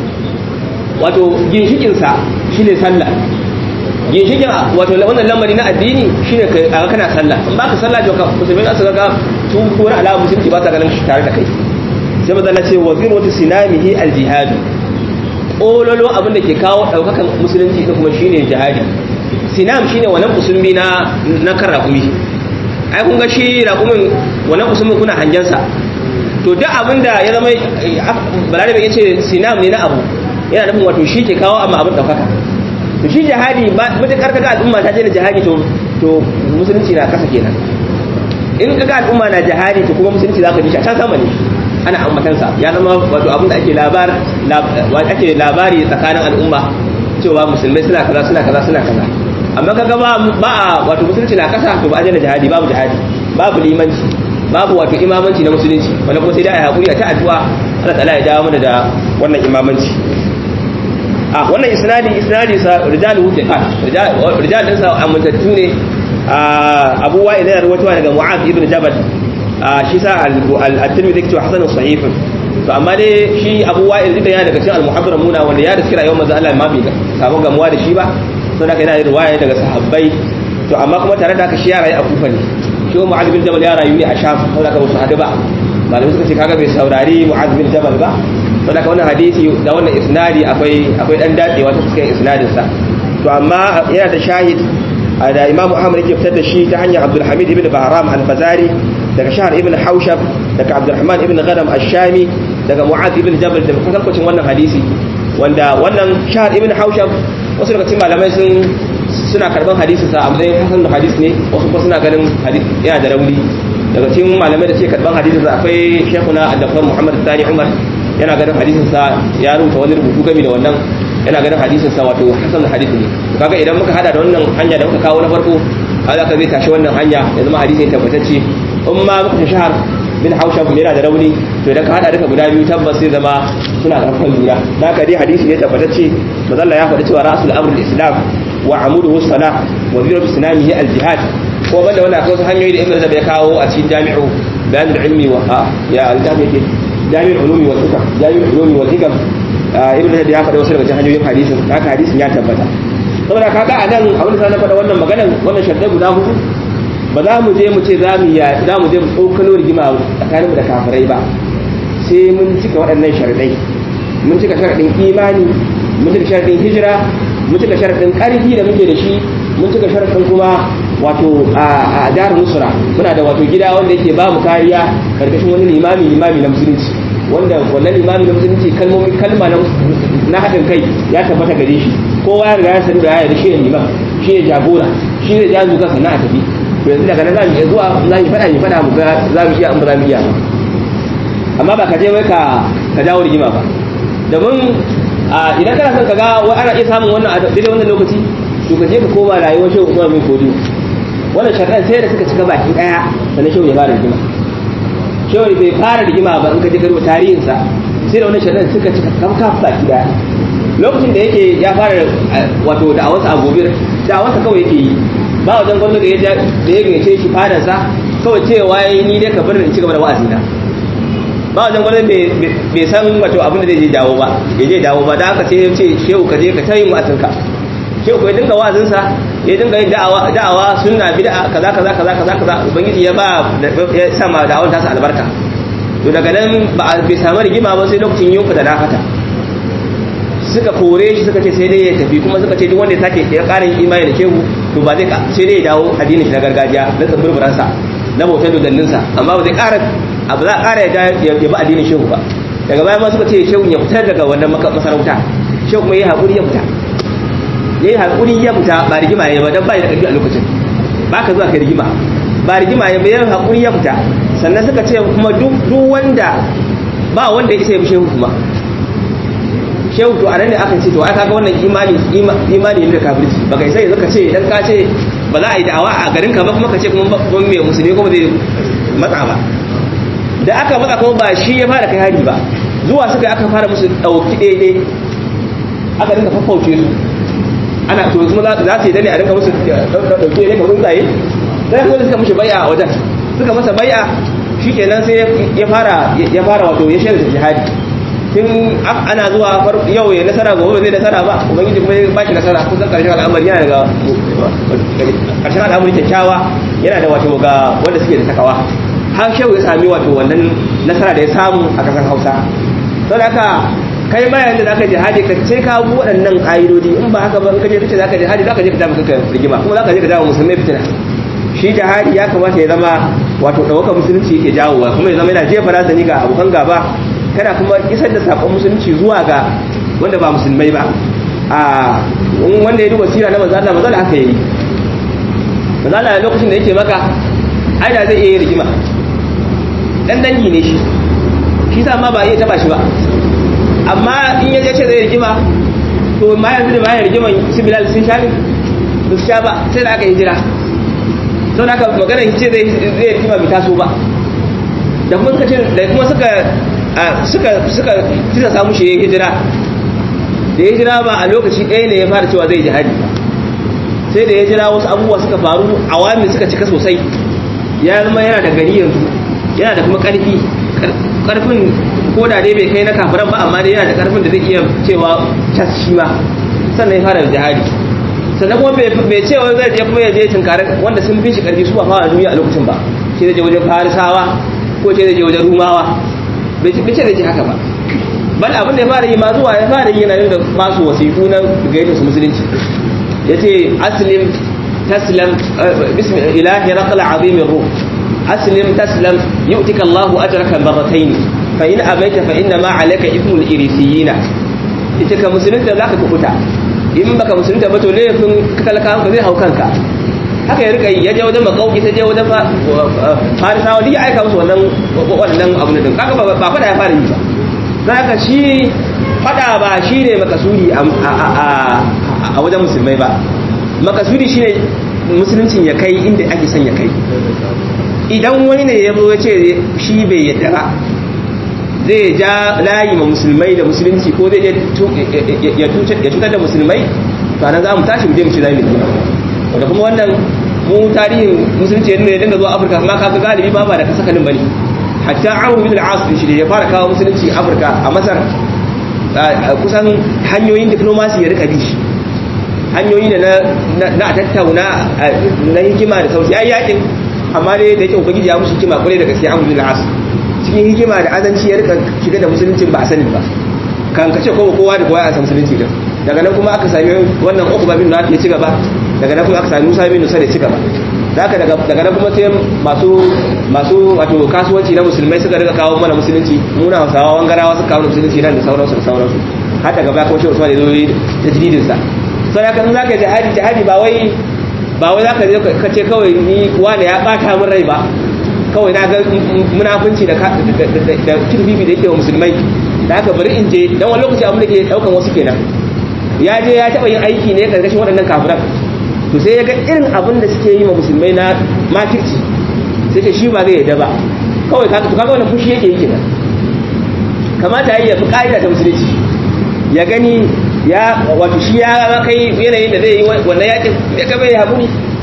wato ginshikin sa shine sallah ginshikin wato wannan lamari na addini shine kai kana sallah in baka sallah to musulmi za su ga su ko na alamu musulunci ba ta ganin shi tare da kai sai maza na ce wa zirwatu sinamihi aljihad ololo abin da ke kawo daukakan musulunci da kuma shine jihadi sinam shine wannan musulmi na na kan rakumi ai kun ga shi rakumin wannan musulmin kuna hangen sa to duk abin da ya zama balarabe ya ce sinam ne na abu yana nufin wato shi ke kawo amma abin daukaka to shi jihadi ba mutakar kaga al'umma ta je da jihadi to to musulunci na kasa kenan in kaga al'umma na jihadi to kuma musulunci zaka ji shi a can sama ne ana ambatansa ya zama wato abin da ake labar ake labari tsakanin al'umma cewa musulmai suna kaza suna kaza suna kaza amma kaga ba ba wato musulunci na kasa to ba a da jihadi babu jihadi babu limanci babu wato imamanci na musulunci wanda kuma sai dai a hakuri a ta addu'a Allah ta'ala ya dawo mana da wannan imamanci a wannan isnadi isnadi sa rijalu thiqat rijal din sa amintattu ne abu wa'il yana rawaitowa daga mu'adh ibn jabal shi sa al-tirmidhi yake cewa hasanun sahihun to amma dai shi abu wa'il da yana daga cikin al-muhaddaramuna wanda ya riski rayuwar manzo Allah ma bai samu gamuwa da shi ba saboda haka yana da riwaya daga sahabbai to amma kuma tare da haka shi ya rayu a kufa ne shi mu'adh bin jabal ya rayu ne a sham saboda haka wasu hadu ba malamai suka ce kaga bai saurari mu'adh bin jabal ba saboda haka wannan hadisi da wannan isnadi akwai akwai dan dadewa ta cikin isnadin sa to amma yana da shahid da imamu ahmad yake fitar da shi ta hanyar abdul hamid ibn bahram al-fazari daga shahar ibn haushab daga abdurrahman ibn ghanam ash-shami daga mu'az ibn jabal da kwatankwacin wannan hadisi wanda wannan shahar ibn haushab wasu daga cikin malamai sun suna karban hadisin sa a matsayin hasan da hadis ne wasu kuma suna ganin yana da rauni daga cikin malamai da suke karban hadisin sa akwai shekuna al-dafar muhammad sani umar yana ganin hadisin sa ya rubuta wani rubutu game da wannan yana ganin hadisin sa wato hasan da hadis ne kaga idan muka hada da wannan hanya da muka kawo na farko kaga ka zai tashi wannan hanya ya zama hadisi ne tabbatacce in ma muka shahar bin hausha yana da rauni to idan ka hada duka guda biyu tabbas sai zama suna karfan juna da ka dai hadisi ne tabbatacce mazalla ya faɗi cewa rasul amrul islam wa amuduhu salah wa ziratu sinamihi al jihad ko banda wannan akwai wasu hanyoyi da ibnu rajab ya kawo a cikin jami'u bayan ilmi wa ya aljabi yake jami'ul ulumi wal hikam jami'ul ulumi wal hikam ibnu rajab ya faɗi wasu daga cikin hanyoyin hadisin haka hadisin ya tabbata saboda kaga a nan abin da na faɗa wannan maganan wannan shaddai guda hudu ba za mu je mu ce za mu za mu je mu tsokano rigima tsakaninmu da kafirai ba sai mun cika waɗannan sharadai mun cika sharadin imani mun cika sharadin hijira mun cika sharadin ƙarfi da muke da shi mun cika sharadin kuma wato a dar nusra muna da wato gida wanda yake ba mu kariya karkashin wani limami limami na musulunci wanda wannan limami na musulunci kalmomi kalma na haɗin kai ya tabbata gare shi kowa ya riga ya sani da ya shi ne liman shi ne jagora shi ne jazu kansa na a tafi to yanzu daga nan za mu iya zuwa za mu faɗa mu faɗa mu ga za mu iya an ba za mu iya ba amma ba ka je wai ka ka dawo rigima ba domin idan kana son ka ga wai ana iya samun wannan a daidai wannan lokaci to ka je ka koma rayuwar shehu Usman bin Kodiyo wannan sharɗan sai da suka cika baki ɗaya sannan shehu ya fara rigima shehu bai fara rigima ba in ka je ka rubuta tarihinsa sai da wannan sharɗan suka cika kamkaf baki ɗaya lokacin da yake ya fara wato da'awarsa a gobir da'awarsa kawai yake yi ba wajen gwamnati da ya gayyace shi fadansa kawai cewa ya yi ni dai ka bar in ci gaba da wa'azina ba wajen gwamnati bai san wato abin da zai je dawo ba ya je dawo ba da aka ce ya ce shehu ka je ka ta yin wa'azinka shehu ya dinga wa'azinsa ya dinga yin da'awa da'awa sunna bid'a kaza kaza kaza kaza kaza ubangiji ya ba ya sa ma da'awar tasa albarka to daga nan ba bai samu rigima ba sai lokacin yunfa da nafata suka kore shi suka ce sai dai ya tafi kuma suka ce duk wanda ya sake ya ƙara yin imani da shehu to ba zai sai dai ya dawo addinin shi na gargajiya na tsibirbiransa na bautar dodanninsa amma ba zai ƙara abu za a ƙara ya ya ba addinin shehu ba daga baya ma suka ce shehu ya fitar daga wannan masarauta shehu kuma ya yi haƙuri ya fita ya yi haƙuri ya fita ba rigima ya ba don ba ya da ƙarfi a lokacin ba ka zuwa ka rigima ba rigima ya ba ya haƙuri ya fita sannan suka ce kuma duk wanda ba wanda ya isa ya bi shehu kuma shehu to anan ne aka ce to ai kaga wannan imani imani ne da kafirci baka sai zaka ce idan ka ce ba za a yi da'awa a garin ka ba kuma ka ce kuma ban mai musulmi kuma zai matsa ba da aka matsa kuma ba shi ya fara kai hari ba zuwa suka aka fara musu dauki daidai aka dinga faffauce su ana to kuma za su yi dane a dinga musu dauki daidai kamar tsaye sai kuma suka mushi bai'a a wajen suka masa bai'a shikenan sai ya fara ya fara wato ya shirya jihadi tun ana zuwa yau ya nasara gobe zai nasara ba ubangiji kuma ya baki nasara kusan karshen al'amari yana daga karshen al'amari kyakkyawa yana da wato ga wanda suke da takawa har shehu ya sami wato wannan nasara da ya samu a kasar hausa don haka kai ma yanzu da aka jihadi ka sai ka bu waɗannan ƙa'idodi in ba haka ba in ka je kace zaka jihadi zaka je ka dama kanka rigima kuma zaka je ka dama musulmai fitina shi jihadi ya kamata ya zama wato ɗaukar musulunci yake jawowa kuma ya zama yana jefa razani ga abokan gaba kana kuma isar da sakon musulunci zuwa ga wanda ba musulmai ba a wanda ya duba sira na manzala manzala haka yi manzala lokacin da yake maka ai da zai iya yin rigima dan dangi ne shi shi sa ma ba iya taba shi ba amma in ya ce zai rigima to ma yanzu da bayan rigiman su bilal sun sha ne ba su sha ba sai da aka hijira sau da aka magana ce zai rigima bai taso ba da kuma suka da kuma suka suka suka tuna samu shi ya hijira da ya hijira ba a lokaci ɗaya ne ya fara cewa zai jihadi sai da ya jira wasu abubuwa suka faru awami suka cika sosai ya zama yana da gari yanzu yana da kuma ƙarfi ƙarfin ko da dai bai kai na kafiran ba amma dai yana da ƙarfin da zai iya cewa cas shi ma sannan ya fara jihadi sannan kuma bai cewa zai je kuma ya je tunkari wanda sun fi shi ƙarfi su ba fara duniya a lokacin ba shi zai je wajen farisawa ko ce zai je wajen rumawa bai ce zai ce haka ba bal abin da ya fara yi ma zuwa ya fara yi yana da masu wasiƙu na gaita su musulunci ya ce aslim taslam bismi ilahi raqal azimin ruh aslim taslam yu'tika Allahu ajraka marratayn fa in abaita fa inna ma alayka ithmul irisiyina ita ka musulunta zaka kubuta in baka musulunta ba to laifin talakawan ka zai hau kanka haka ya rika yi ya je wajen makauki ta je wajen farisawa duk ya aika musu wannan wannan abu ne kaga ba fada ya fara yi ba don haka shi fada ba shi ne makasudi a wajen musulmai ba makasudi shi ne musuluncin ya kai inda ake son ya kai idan wani ne ya zo ya ce shi bai yadda ba zai ja layi ma musulmai da musulunci ko zai ya cutar da musulmai to nan za mu tashi mu je mu ci zami wanda kuma wannan mu tarihin musulunci yadda ya dinga zuwa afirka kuma kaga galibi ba ba da kasa kanin bane hatta amru bin al-as shi ne ya fara kawo musulunci afirka a masar kusan hanyoyin diplomasi ya rika bi shi hanyoyi ne na a tattauna na hikima da sauti ya yi yakin amma dai da yake ubangiji ya musu hikima kwarai da gaske amru bin al-as cikin hikima da azanci ya rika shiga da musuluncin ba a sani ba kan kace kowa kowa da kowa ya san musulunci din daga nan kuma aka sami wannan uku babin da ya ci gaba daga nan kuma aka sami Musa bin Nusa da ci gaba daga daga nan kuma sai masu masu wato kasuwanci na musulmai suka riga kawo mana musulunci muna Hausawa wangarawa suka kawo musulunci nan da sauransu da sauransu har daga baya kuma shi Usman ya zo tajdidin sa sai haka in zaka jihadi jihadi ba wai ba wai zaka je ka ce kawai ni wani ya bata min rai ba kawai na ga munafunci da da kirbibi da yake wa musulmai da haka bari in je dan wani lokaci abin da ke daukan wasu kenan ya je ya taba yin aiki ne karkashin waɗannan kafiran to sai ya ga irin abin da suke yi wa musulmai na makirci sai ce shi ba zai yadda ba kawai kaga kaga wannan fushi yake yi kenan kamata ya fi ka'ida ta musulunci ya gani ya wato shi ya kai yanayin da zai yi wannan yakin ya ga bai haƙuri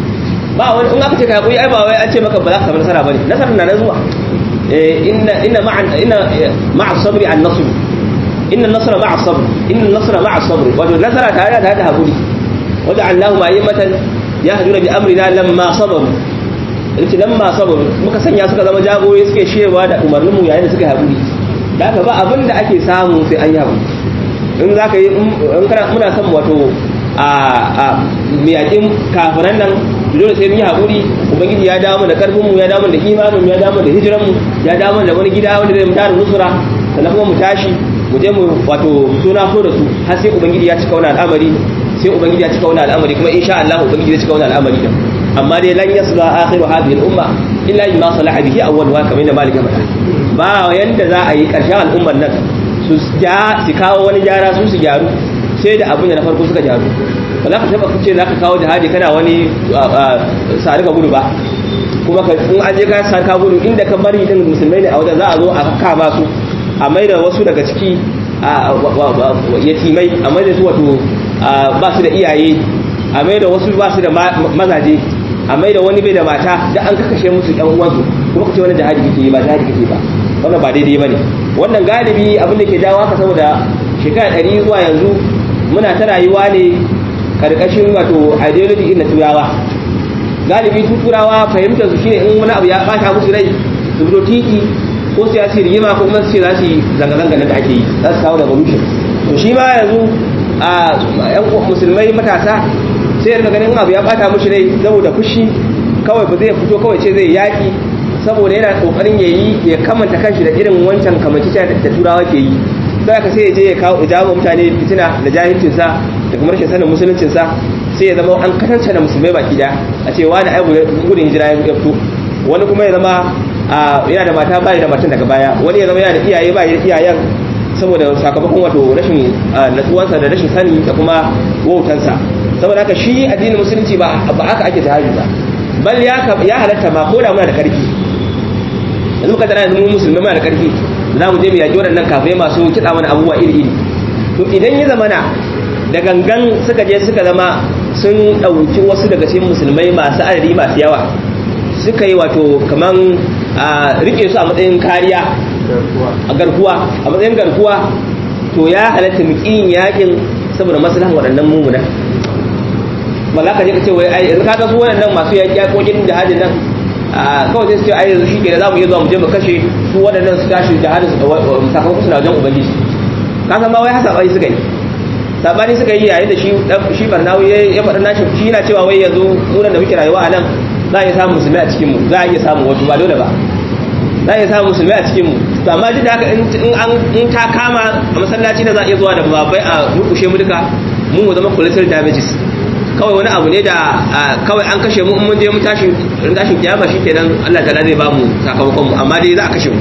ba wani in aka ce ka haƙuri ai ba wai an ce maka ba za ka samu nasara bane nasarar na nan zuwa inna inna ma'a inna ma'a sabri an nasr inna nasra ma'a sabr inna nasra ma'a sabr wato nasara tare da haƙuri waja'alnahum a'immatan yahduna bi amrina lamma sabaru yace lamma sabaru muka sanya suka zama jagorori suke shewa da umarninmu yayin da suka haƙuri da haka ba abin da ake samu sai an yi haƙuri in za ka yi in kana muna son wato a a miyakin kafiran nan dole sai mun yi haƙuri ubangiji ya dawo da karfin mu ya dawo da imanin mu ya dawo da hijiran mu ya dawo da wani gida wanda zai mu tare nusura sannan kuma mu tashi mu je mu wato suna so da su har sai ubangiji ya cika wani al'amari sai ubangiji ya cika wani al'amari kuma insha Allah ubangiji ya cika wani al'amari din amma dai lan yasla akhiru hadhihi al-umma illa bima salaha bihi awwaluha kamar da malika faɗa ba yanda za a yi ƙarshen al'ummar nan su ja su kawo wani gyara su su gyaru sai da abin da na farko suka gyaru ba za ka taba kace za ka kawo jihadi kana wani sari ka gudu ba kuma in an je ka sari ka gudu inda ka bari din musulmai ne a wajen za a zo a kama su a mai da wasu daga ciki yatimai a mai da su wato ba su da iyaye a mai da wasu ba su da mazaje a mai da wani bai da mata da an kakashe musu yan uwansu kuma kace wani jihadi kake yi ba jihadi kake ba wannan ba daidai bane wannan galibi abin da ke jawo haka saboda shekara ɗari zuwa yanzu muna ta rayuwa ne karkashin wato ideology na turawa galibi su turawa fahimtar su shine in wani abu ya bata musu rai su fito titi ko su yasi rigima ko kuma su ce za su yi zanga-zanga da ake yi za su kawo revolution to shi ma yanzu a yan musulmai matasa sai ya ganin abu ya bata mushi rai saboda fushi kawai ba zai fito kawai ce zai yaki saboda yana kokarin ya yi ya kamanta kanshi da irin wancan kamanci da turawa ke yi sai ka sai ya je ya kawo ijabu mutane fitina da jahilcinsa da kuma rashin sanin musuluncinsa sai ya zama an katanta da musulmai baki da a ce wani ai gudun hijira ya fito wani kuma ya zama yana da mata bai da matan daga baya wani ya zama yana da iyaye bai da iyayen saboda sakamakon wato rashin natsuwansa da rashin sani da kuma wautansa saboda haka shi addinin musulunci ba haka ake jihadi ba bal ya halatta ma ko da muna da karfi yanzu muka tana yanzu mu musulmai muna da karfi za mu je mu yaƙi waɗannan kafirai masu kiɗa mana abubuwa iri-iri to idan ya zama na da gangan suka je suka zama sun ɗauki wasu daga cikin musulmai masu adadi masu yawa suka yi wato kaman a rike su a matsayin kariya a garkuwa a matsayin garkuwa to ya halatta muƙin yaƙin saboda maslahan waɗannan mumuna ba za ka je ka ce wai ai yanzu kaga su waɗannan masu yaƙi yaƙoƙin jihadin nan kawai sai su ce ai yanzu shi ke za mu iya zuwa mu je mu kashe su waɗannan su tashi jihadin sakamakon suna wajen ubangiji ka san ba wai hasa bai suka yi sabani suka yi yayin da shi shi barnawi ya faɗa nashi shi yana cewa wai yanzu munan da muke rayuwa a nan za a iya samun musulmai a cikin mu za a iya samun wasu ba dole ba za a iya samun musulmai a cikin mu to amma duk da haka in an in ta kama a masallaci da za a iya zuwa da babai a murkushe mu duka mu mu zama collateral damages kawai wani abu ne da kawai an kashe mu in mun je mu tashi tashin kiyama shikenan Allah ta'ala zai ba mu sakamakon mu amma dai za a kashe mu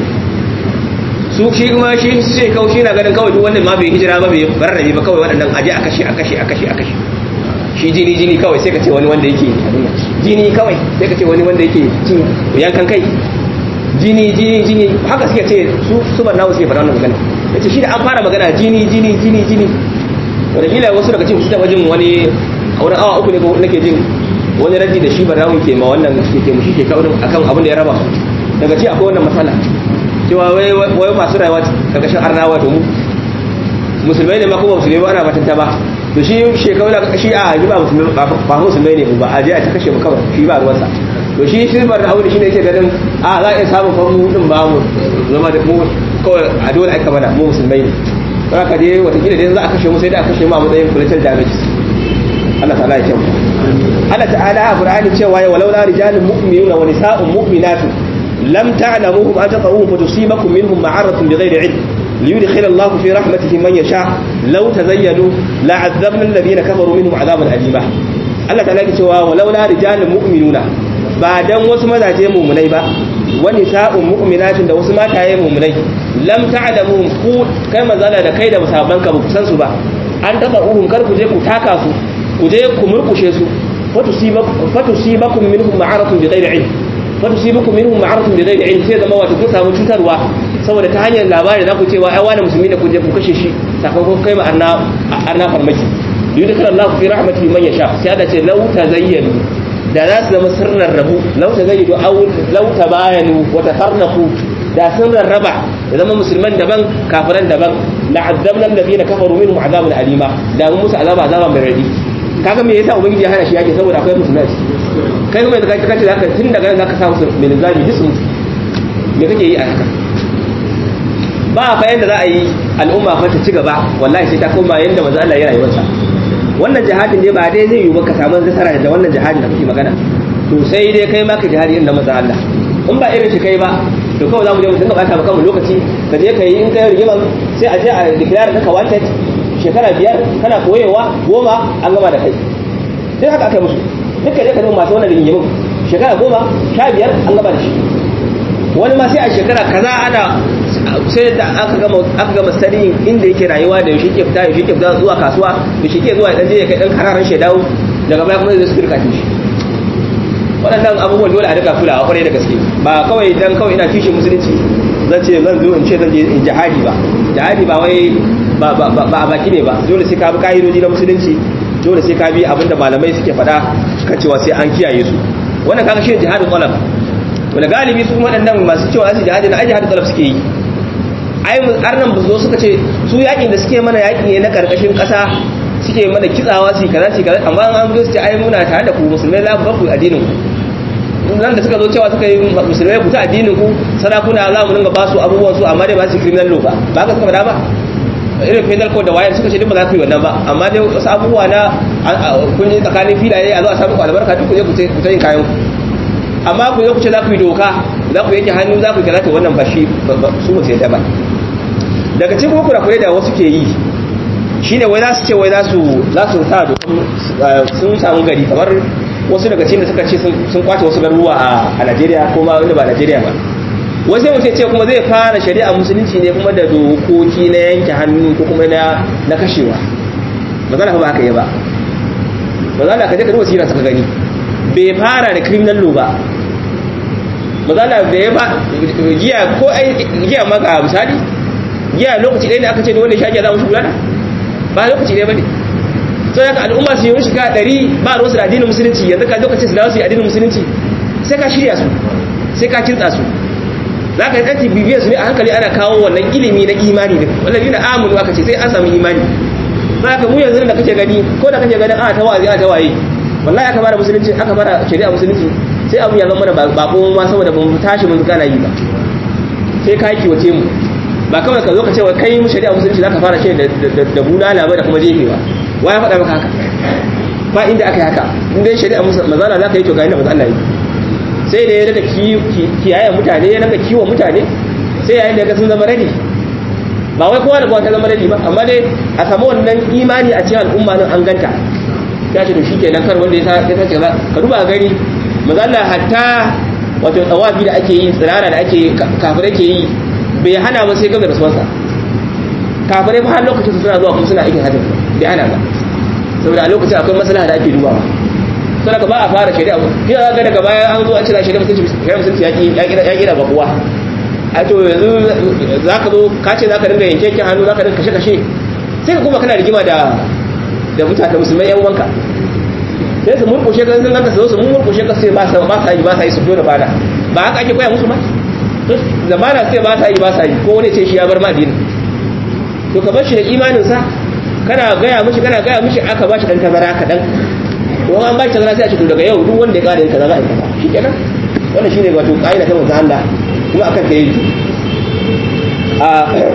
su shi kuma shi sai kawai shi na ganin kawai duk wannan ma bai hijira ba bai barrabe ba kawai waɗannan aje a kashe a kashe a kashe a kashe shi jini jini kawai sai ka ce wani wanda yake jini kawai sai ka ce wani wanda yake cin yankan kai jini jini jini haka suke ce su su barnawa suke faɗa wannan magana yace shi da an fara magana jini jini jini jini wanda kila wasu daga cikin su taba jin wani a wani awa uku ne ko nake jin wani raji da shi barnawa ke ma wannan ke ke mushi ke kawo akan abin da ya raba daga ci akwai wannan matsala cewa wai wai masu rayuwa karkashin arnawa to mu musulmai ne ma kuma musulmai ba ana batanta ba to shi shekaru da shi a ji ba musulmai ba musulmai ne ba a je a ta kashe mu kawai shi ba ruwansa to shi silbar da aure shi ne yake ganin a za a iya samun famu din ba mu zama da mu kawai a dole aka mana mu musulmai ne don haka dai watakila dai za a kashe mu sai da a kashe mu a matsayin collateral damages Allah ta'ala ya kyau Allah ta'ala a Qur'ani cewa ya walau la rijalun mu'minuna wa nisa'un mu'minatu lam ta'lamuhum an taqawuhum fa tusibakum minhum ma'aratun bighairi ilm ليدخل الله في رحمته من يشاء لو تزينوا لعذبنا الذين كفروا منهم عذابا أليما Allah ta laki cewa walaula rijalun mu'minuna ba dan wasu mazaje mu'minai ba wani sa'un mu'minatin da wasu mataye mu'minai lam ta'lamu ku kai mazala da kai da musaban ka ba ku san su ba an taba uhum kar ku je ku taka su ku je ku murkushe su fatusibakum minhum ma'aratun bi ghairi ilm fatusibakum minhum ma'aratun bi ghairi ilm sai zama wato kun samu cutarwa saboda ta hanyar labari za ku cewa ai wani musulmi ne ku je ku kashe shi sakamakon kai ma arna arna farmaki yudkhil Allah fi rahmatihi man yasha sai Allah ce law tazayyanu da za su zama sirran rabu law tazayyadu aw law tabayanu wa tafarraqu da sun rarraba da zama musulman daban kafiran daban la'azzabna alladhina kafaru minhum azaban alima da mun musu azaba azaba mai radi kaga me yasa ubangiji ya hana shi yake saboda akwai musulmai kai kuma da kake kace zaka tun daga nan zaka sa musu mai linzami disu me kake yi a haka ba fa yanda za a yi al'umma fa ta ci gaba wallahi sai ta koma yanda manzo Allah ya rayuwarsa wannan jihadin dai ba dai zai yi ba ka samu nasara da wannan jihadin da kake magana to sai dai kai ma ka jihadi inda manzo Allah in ba irin shi kai ba to kawai za mu je mu dinga bata maka lokaci ka je ka yi in kai rigiman sai a je a declare ka wanted shekara biyar kana koyewa goma an gama da kai sai haka aka musu duka je ka zama masu wannan rigimin shekara goma sha biyar an gama da shi wani ma sai a shekara kaza ana sai da aka gama aka gama studying inda yake rayuwa da yaushe ke fita yaushe ke fita zuwa kasuwa yaushe ke zuwa dan je ya kai dan kararan shi dawo daga baya kuma zai su firka shi waɗannan abubuwan dole a rika kulawa kwarai da gaske ba kawai dan kawai ina kishin musulunci zan ce zan zo in ce zan je in jihadi ba jihadi ba wai ba a baki ne ba dole sai ka bi ka'idoji na musulunci dole sai ka bi abinda malamai suke faɗa kan cewa sai an kiyaye su wannan kaga shi jihadin talab wanda galibi su waɗannan masu cewa su jihadi na ai jihadin talab suke yi ai arnan ba zo suka ce su yakin da suke mana yaki ne na karkashin ƙasa suke mana kitsawa su kaza su kaza amma an zo su ce ai muna tare da ku musulmai za ku ku addinin ku nan da suka zo cewa suka yi musulmai ku ta addinin ku sarakuna za mu dinga ba su abubuwan su amma dai ba su criminal law ba ba ka suka faɗa ba irin penal code da wayar suka ce duk ba za ku yi wannan ba amma dai wasu abubuwa na kun yi tsakanin filaye a zo a samu albarka duk ku je ku ta yin kayan ku amma ku zo ku ce za ku yi doka za ku yanke hannu za ku yi karata wannan ba shi su ba sai ta ba daga cikin kurakurai da wasu ke yi shine wai za su ce wai za su za su sa sun samu gari kamar wasu daga cikin da suka ce sun kwace wasu garuruwa a Najeriya ko ma wanda ba Najeriya ba wai sai mutum ce kuma zai fara shari'a musulunci ne kuma da dokoki na yanke hannu ko kuma na na kashewa ba za ba haka yi ba ba za ka je ka duba sirar ka gani bai fara da criminal law ba ba za da ya ba giya ko giya maka misali giya lokaci ɗaya ne aka ce da wanda shaƙi za mu shi gudana ba lokaci ɗaya ba ne sai haka al'umma su yi shiga ɗari ba ruwansu da addinin musulunci yanzu ka lokacin su dawo su yi addinin musulunci sai ka shirya su sai ka kintsa su za ka yi ɗanci bibiyar su ne a hankali ana kawo wannan ilimi na imani da wallahi na amunu aka ce sai an samu imani za ka mu yanzu da kake gani ko da kake ganin a ta wazi a ta waye wallahi aka fara musulunci aka fara shari'a musulunci sai abu ya zama mana bako ma saboda ban tashi mun kana yi ba sai ka yi kiwace mu ba kawai ka zo ka ce wa kai mu shari'a musulunci zaka fara shi da bulala ba da kuma jefewa wa ya faɗa maka haka ba inda aka yi haka in dai shari'a mazala zaka yi to ga inda mazala yi sai da ya daga kiyaye mutane ya daga kiwon mutane sai yayin da ga sun zama ready ba wai kowa da kowa ta zama ready ba amma dai a samu wannan imani a cikin al'umma nan an ganta ya ce to shikenan kar wanda ya ya sace ba ka duba gani mazalla hatta wato tsawafi da ake yi tsirara da ake kafirai ke yi bai hana ba sai gaba da rasuwarsa kafirai ba har lokacin su suna zuwa kuma suna aikin hajji bai hana ba saboda a lokacin akwai maslaha da ake dubawa sai ka ba a fara shari'a kina ga daga baya an zo an cira shari'a musulunci shari'a musulunci ya ki ya ki da bakuwa a to yanzu zaka zo ka ce zaka dinga yanke yanke hannu zaka dinga kashe kashe sai ka kuma kana rigima da da mutane musulmai yan wanka sai su murkushe ka sun ganka su zo su murkushe ka sai ba sa ba sa yi ba sa yi su dole bada ba haka ake koya musu ba to zamana sai ba sa yi ba sa yi ko wani ce shi ya bar ma addini to ka bar shi da imanin sa kana gaya mishi kana gaya mishi aka ba shi dan tazara kadan to an ba shi tazara sai a ce to daga yau duk wanda ya kara yin kaza za a yi kaza shikenan wannan shine wato kaida ta manzo Allah kuma akan ta yi a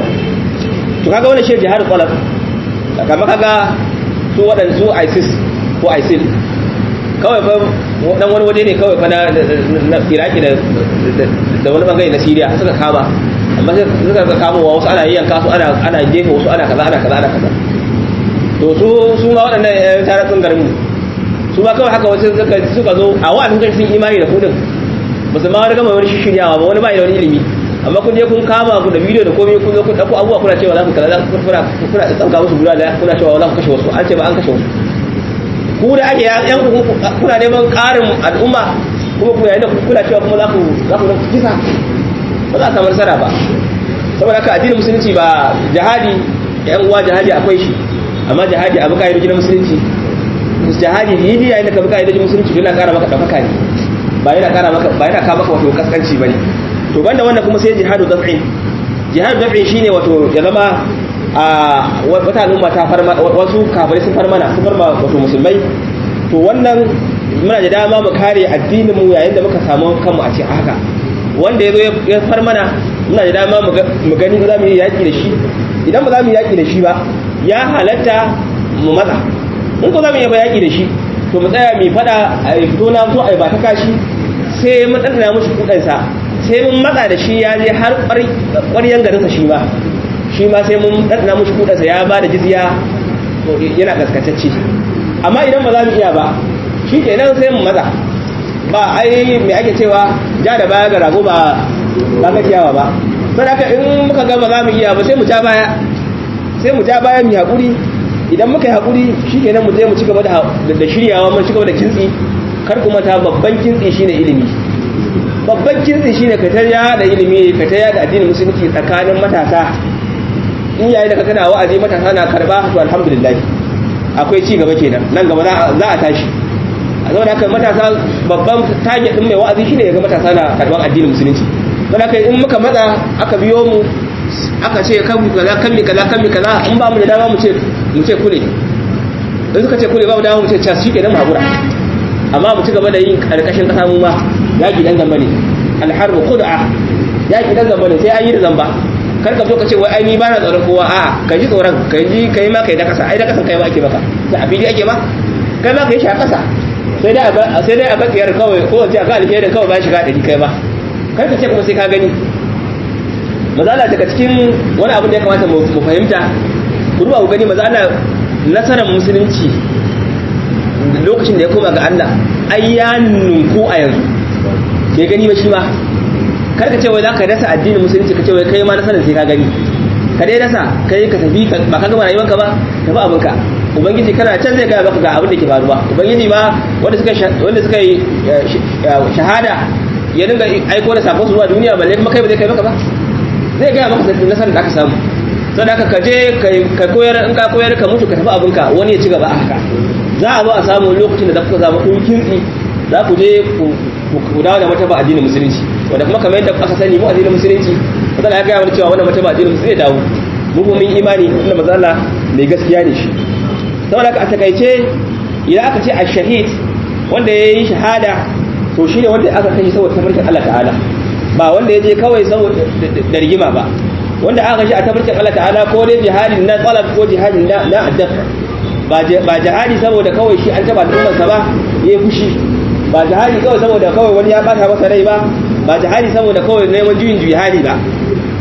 to kaga wannan shi jihar qalab kamar kaga su waɗanda su ISIS ko ISIL kawai fa dan wani waje ne kawai fa na Iraki da da wani bangare na Syria suka kama amma sai suka ga kama wa wasu ana yanka su ana ana jefa wasu ana kaza ana kaza ana kaza to su su ma waɗannan ƴan taratun garin su ma kawai haka wasu suka suka zo a wa'azin kai sun imani da kudin ba su ma wani gama wani shiryawa ba wani ba da wani ilimi amma kun je kun kama ku da bidiyo da komai kun zo kun dauko abubuwa kuna cewa za ku kaza za ku kuna kuna tsanka musu bulala kuna cewa za ku kashe wasu an ce ba an kashe wasu ku da ake yan kuna neman karin al'umma kuma ku yayin da kuna cewa kuma za ku za ku kisa ba za a samu nasara ba saboda haka addinin musulunci ba jihadi yan uwa jihadi akwai shi amma jihadi abu ka'idoji na musulunci jihadi yi yayin da ka bi ka'idoji musulunci yana kara maka dafaka ne ba yana kara maka ba yana ka maka wato kaskanci bane to banda wannan kuma sai jihadu daf'in jihadu daf'in shine wato ya zama a wata al'umma ta farma wasu kafirai sun farmana sun farma wato musulmai to wannan muna da dama mu kare addinin mu yayin da muka samu kanmu a cikin haka wanda ya zo ya farmana muna da dama mu gani za mu yi yaki da shi idan ba za mu yi yaki da shi ba ya halatta mu matsa in ko za mu yi yaki da shi to mu tsaya mu fada a fito na fito a ba ta kashi sai mun tsana mushi kudansa sai mun matsa da shi ya je har ƙwaryan garinsa shi ma shi ma sai mun ɗanɗana mushi kudansa ya ba da jizya yana gaskatacce amma idan ba za mu iya ba shi ke nan sai mu matsa ba ai mai ake cewa ja da baya ga rago ba ba ga ciyawa ba sai haka in muka ga ba za mu iya ba sai mu ja baya sai mu ja baya mu haƙuri idan muka yi haƙuri shi ke nan mu je mu ci gaba da shiryawa mu ci gaba da kintsi kar kuma ta babban kintsi shine ilimi babban kintsi shine ka ta yada ilimi ka ta yada addinin musulunci tsakanin matasa in yayi da ka kana wa'azi matasa na karba to alhamdulillah akwai ci gaba kenan nan gaba za a tashi a zauna haka matasa babban target din mai wa'azi shine ya ga matasa na karban addinin musulunci don haka in muka matsa aka biyo mu aka ce kan mi kaza kan mi kaza kan mi kaza in ba mu da dama mu ce mu ce kule in suka ce kule ba mu dama mu ce cas shi kenan magura amma mu ci gaba da yin karkashin kasa mu ma yaki dan zamba ne alharbu khud'a yaki dan zamba ne sai an yi da zamba kar ka zo ka ce wai ai ni ba na tsoron kowa a'a ka ji tsoron ka ji kai ma kai da kasa ai da kasan kai ma ake maka da abidi ake ma kai ma kai shi a kasa sai dai a sai dai a ga tsiyar kawai ko wace a ga alherin kawai ba shiga dari kai ba kar ka ce kuma sai ka gani mazala daga cikin wani abin da ya kamata mu fahimta ku duba ku gani mazala nasarar musulunci lokacin da ya koma ga Allah ai ya ninku a yanzu ke gani ba shi ma karka ce wai za ka dasa addinin musulunci ka ce wai kai ma nasarar sai ka gani ka dai dasa kai ka tafi ba ka gama rayuwarka ba tafi abinka ubangiji kana can zai gaya maka ga abin da ke faruwa ubangiji ma wanda suka wanda suka yi shahada ya dinga aiko da sakon su zuwa duniya balle kuma kai ba zai kai maka ba zai gaya maka nasarar da aka samu sau da ka je ka koyar in ka koyar ka mutu ka tafi abinka wani ya ci gaba a haka za a zo a samu lokacin da za ku zama kun kintsi za ku je ku dawo da mataba addinin musulunci wanda kuma kamar yadda aka sani mu addinin musulunci matsala ya gaya mana cewa wannan mataba addinin musulunci zai dawo mu kuma mun imani inda matsala mai gaskiya ne shi saboda a takaice idan aka ce ash-shahid wanda ya yi shahada to shine wanda aka kashe saboda tabarkin Allah ta'ala ba wanda ya je kawai saboda da rigima ba wanda aka kashe a tabarkin Allah ta'ala ko dai jihadin na talab ko jihadin na na addaf ba jihadi saboda kawai shi an taba al'ummarsa ba ya fushi ba jihadi kawai saboda kawai wani ya bata masa rai ba ba jihadi saboda kawai neman juyin jihadi ba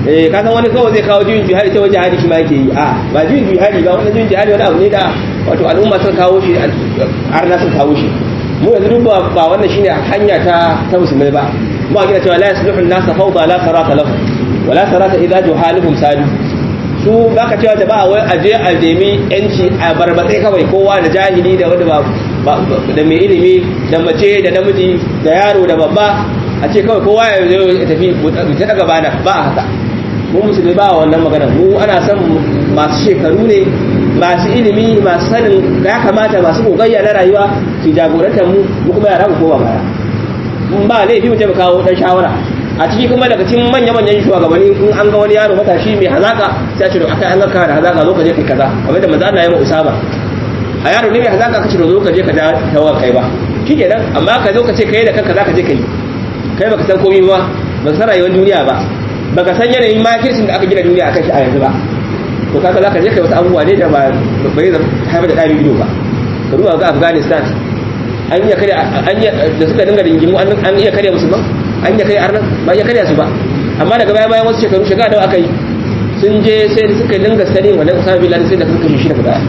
eh ka san wani kawai zai kawo juyin jihadi ta wajen jihadi shi ma yake yi a ba juyin jihadi ba wannan juyin jihadi wani abu ne da wato al'umma sun kawo shi arna sun kawo shi mu yanzu duk ba wannan shine hanya ta ta musulmai ba mu gina cewa la yasluhu an-nasa fawda la sarata lahum wa la sarata idza juhaluhum sadu su baka cewa da ba wai aje a nemi yanci a barbatsai kawai kowa da jahili da wanda ba da mai ilimi da mace da namiji da yaro da babba a ce kawai kowa ya zo ya tafi ta daga bana ba a haka mu musulmi ba wannan magana mu ana son masu shekaru ne masu ilimi masu sanin ya kamata masu gogayya na rayuwa su jagorantar mu mu kuma yara mu koma baya mun ba laifi mu ce mu kawo dan shawara a ciki kuma daga cikin manya manyan shugabanni in an ga wani yaro matashi mai hazaka sai a ce akai an ga ka da hazaka zo ka je kai kaza kamar da manzo Allah ya ma usama a yaro ne mai hazaka ka ce zo ka je ka tawa kai ba shikenan amma ka zo ka ce kai da kanka zaka je kai kai baka san komai ba baka san rayuwar duniya ba baka san yanayin makircin da aka gina duniya akan shi a yanzu ba to kaga zaka je kai wasu abubuwa ne da ba bai da haifar da ɗari ido ba ka duba ga Afghanistan an iya kare an iya da suka dinga dingimu an iya kare musulman an iya kare arnan ba iya kare su ba amma daga baya bayan wasu shekaru shekara nawa aka yi sun je sai suka dinga sani wannan Usama bin Laden sai da suka kashe shi daga baya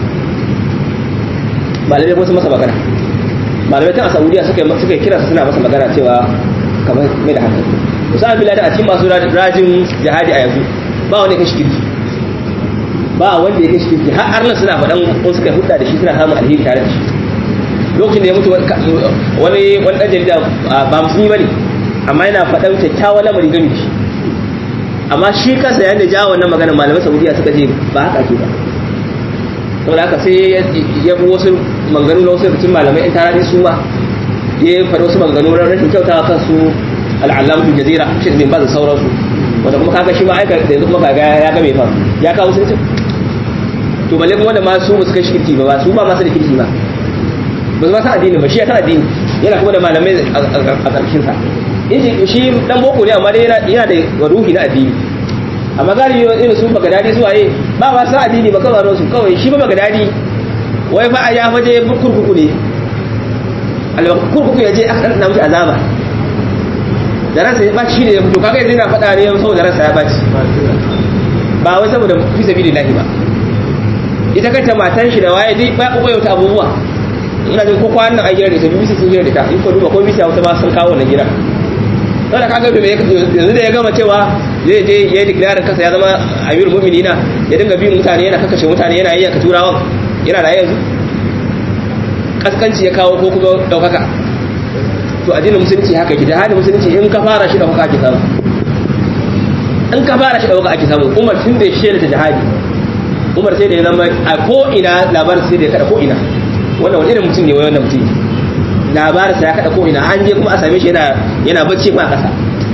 malamai ko sun masa magana malamai tun a Saudiya suka suka kira suna masa magana cewa kamar mai da hankali Usama bin Laden a cikin masu rajin jihadi a yanzu ba wani kashi kirki ba wanda ya kashi kirki har arnan suna faɗan ko suka hudda da shi suna samun alheri tare da shi lokacin da ya mutu wani wani ɗan jarida ba musulmi ba ne amma yana faɗan kyakkyawan lamari gani shi amma shi kansa yayin da ja wannan magana malamai saudiya suka ce ba haka ake ba saboda haka sai ya bi wasu manganu na wasu rikicin malamai in tara su ma ya faɗi wasu manganu na rashin kyautawa kan su al'allamatu jazira shi bin ba da sauransu wanda kuma kaga shi ma aika da yanzu kuma kaga ya ga mai fa ya kawo sun to balle kuma wanda ma su ba su kai shi kirki ba su ba masu da kirki ba ba su ba san addini ba shi ya san addini yana kuma da malamai a ƙarshen sa shi dan boko ne amma dai yana da ruhi na addini amma galibi irin su baka dadi su waye ba ba san addini ba kawai su kawai shi ba baka dadi wai fa a ya faje kurkuku ne kurkuku ya je aka dan mishi azaba da ransa ya baci ne to kaga yanzu yana faɗa ne saboda ransa ya baci ba wai saboda fi sabilillahi ba ita kanta matan shi da waye dai ba ku yauta abubuwa ina jin ko kwanan a gidan da sai bisi sun da ta in ko duba ko bisi wata ma sun kawo wannan gidan don da kaga bai yanzu da ya gama cewa zai je ya yi declaring kansa ya zama amirul mu'minina ya dinga bin mutane yana kakashe mutane yana yi ka turawan yana da yanzu kaskanci ya kawo ko kuma daukaka to addinin musulunci haka ki da hadin musulunci in ka fara shi daukaka ake samu in ka fara shi daukaka ake samu umar tun da shi da jihadi umar sai da ya zama a ko ina labarin sai da ya kada ko ina wannan wani irin mutum ne wannan mutum labarin sa ya kada ko ina an je kuma a same shi yana yana bacci kuma a kasa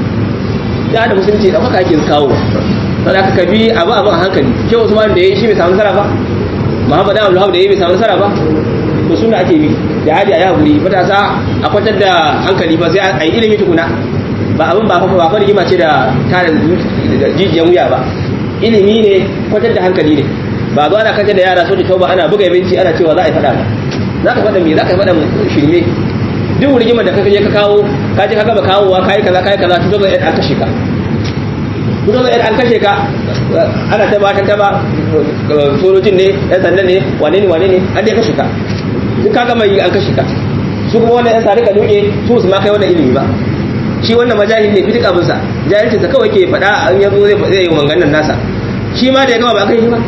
da da musulunci da haka ake kawo sai aka kabi abu abu a hankali ke Usman da yayi shi bai samu nasara ba Muhammad Abdul Wahab da yayi bai samu nasara ba to suna ake bi jihadi a yahuri matasa a kwatar da hankali ba sai a yi ilimi tukuna ba abin ba fa ba rigima ce da tare jijiyan wuya ba ilimi ne kwatar da hankali ne ba zo ana kace da yara soji tauba ana buga binci ana cewa za a yi fada ba za ka fada me za ka fada shirme duk rigimar da ka je ka kawo ka je ka gaba kawowa kai kaza kai kaza tuzo ga an kashe ka tuzo ga an kashe ka ana ta ba ta ta ba sojojin ne yan sanda ne wane ne wane ne an dai kashe ka duk ka gama yi an kashe ka su kuma wannan yan sa rika duke su su ma kai wannan ilimi ba shi wannan majahil ne fitik abin sa jahilcin sa kawai ke fada an yazo zai zai yi manganan nasa shi ma da ya gama ba kai shi ba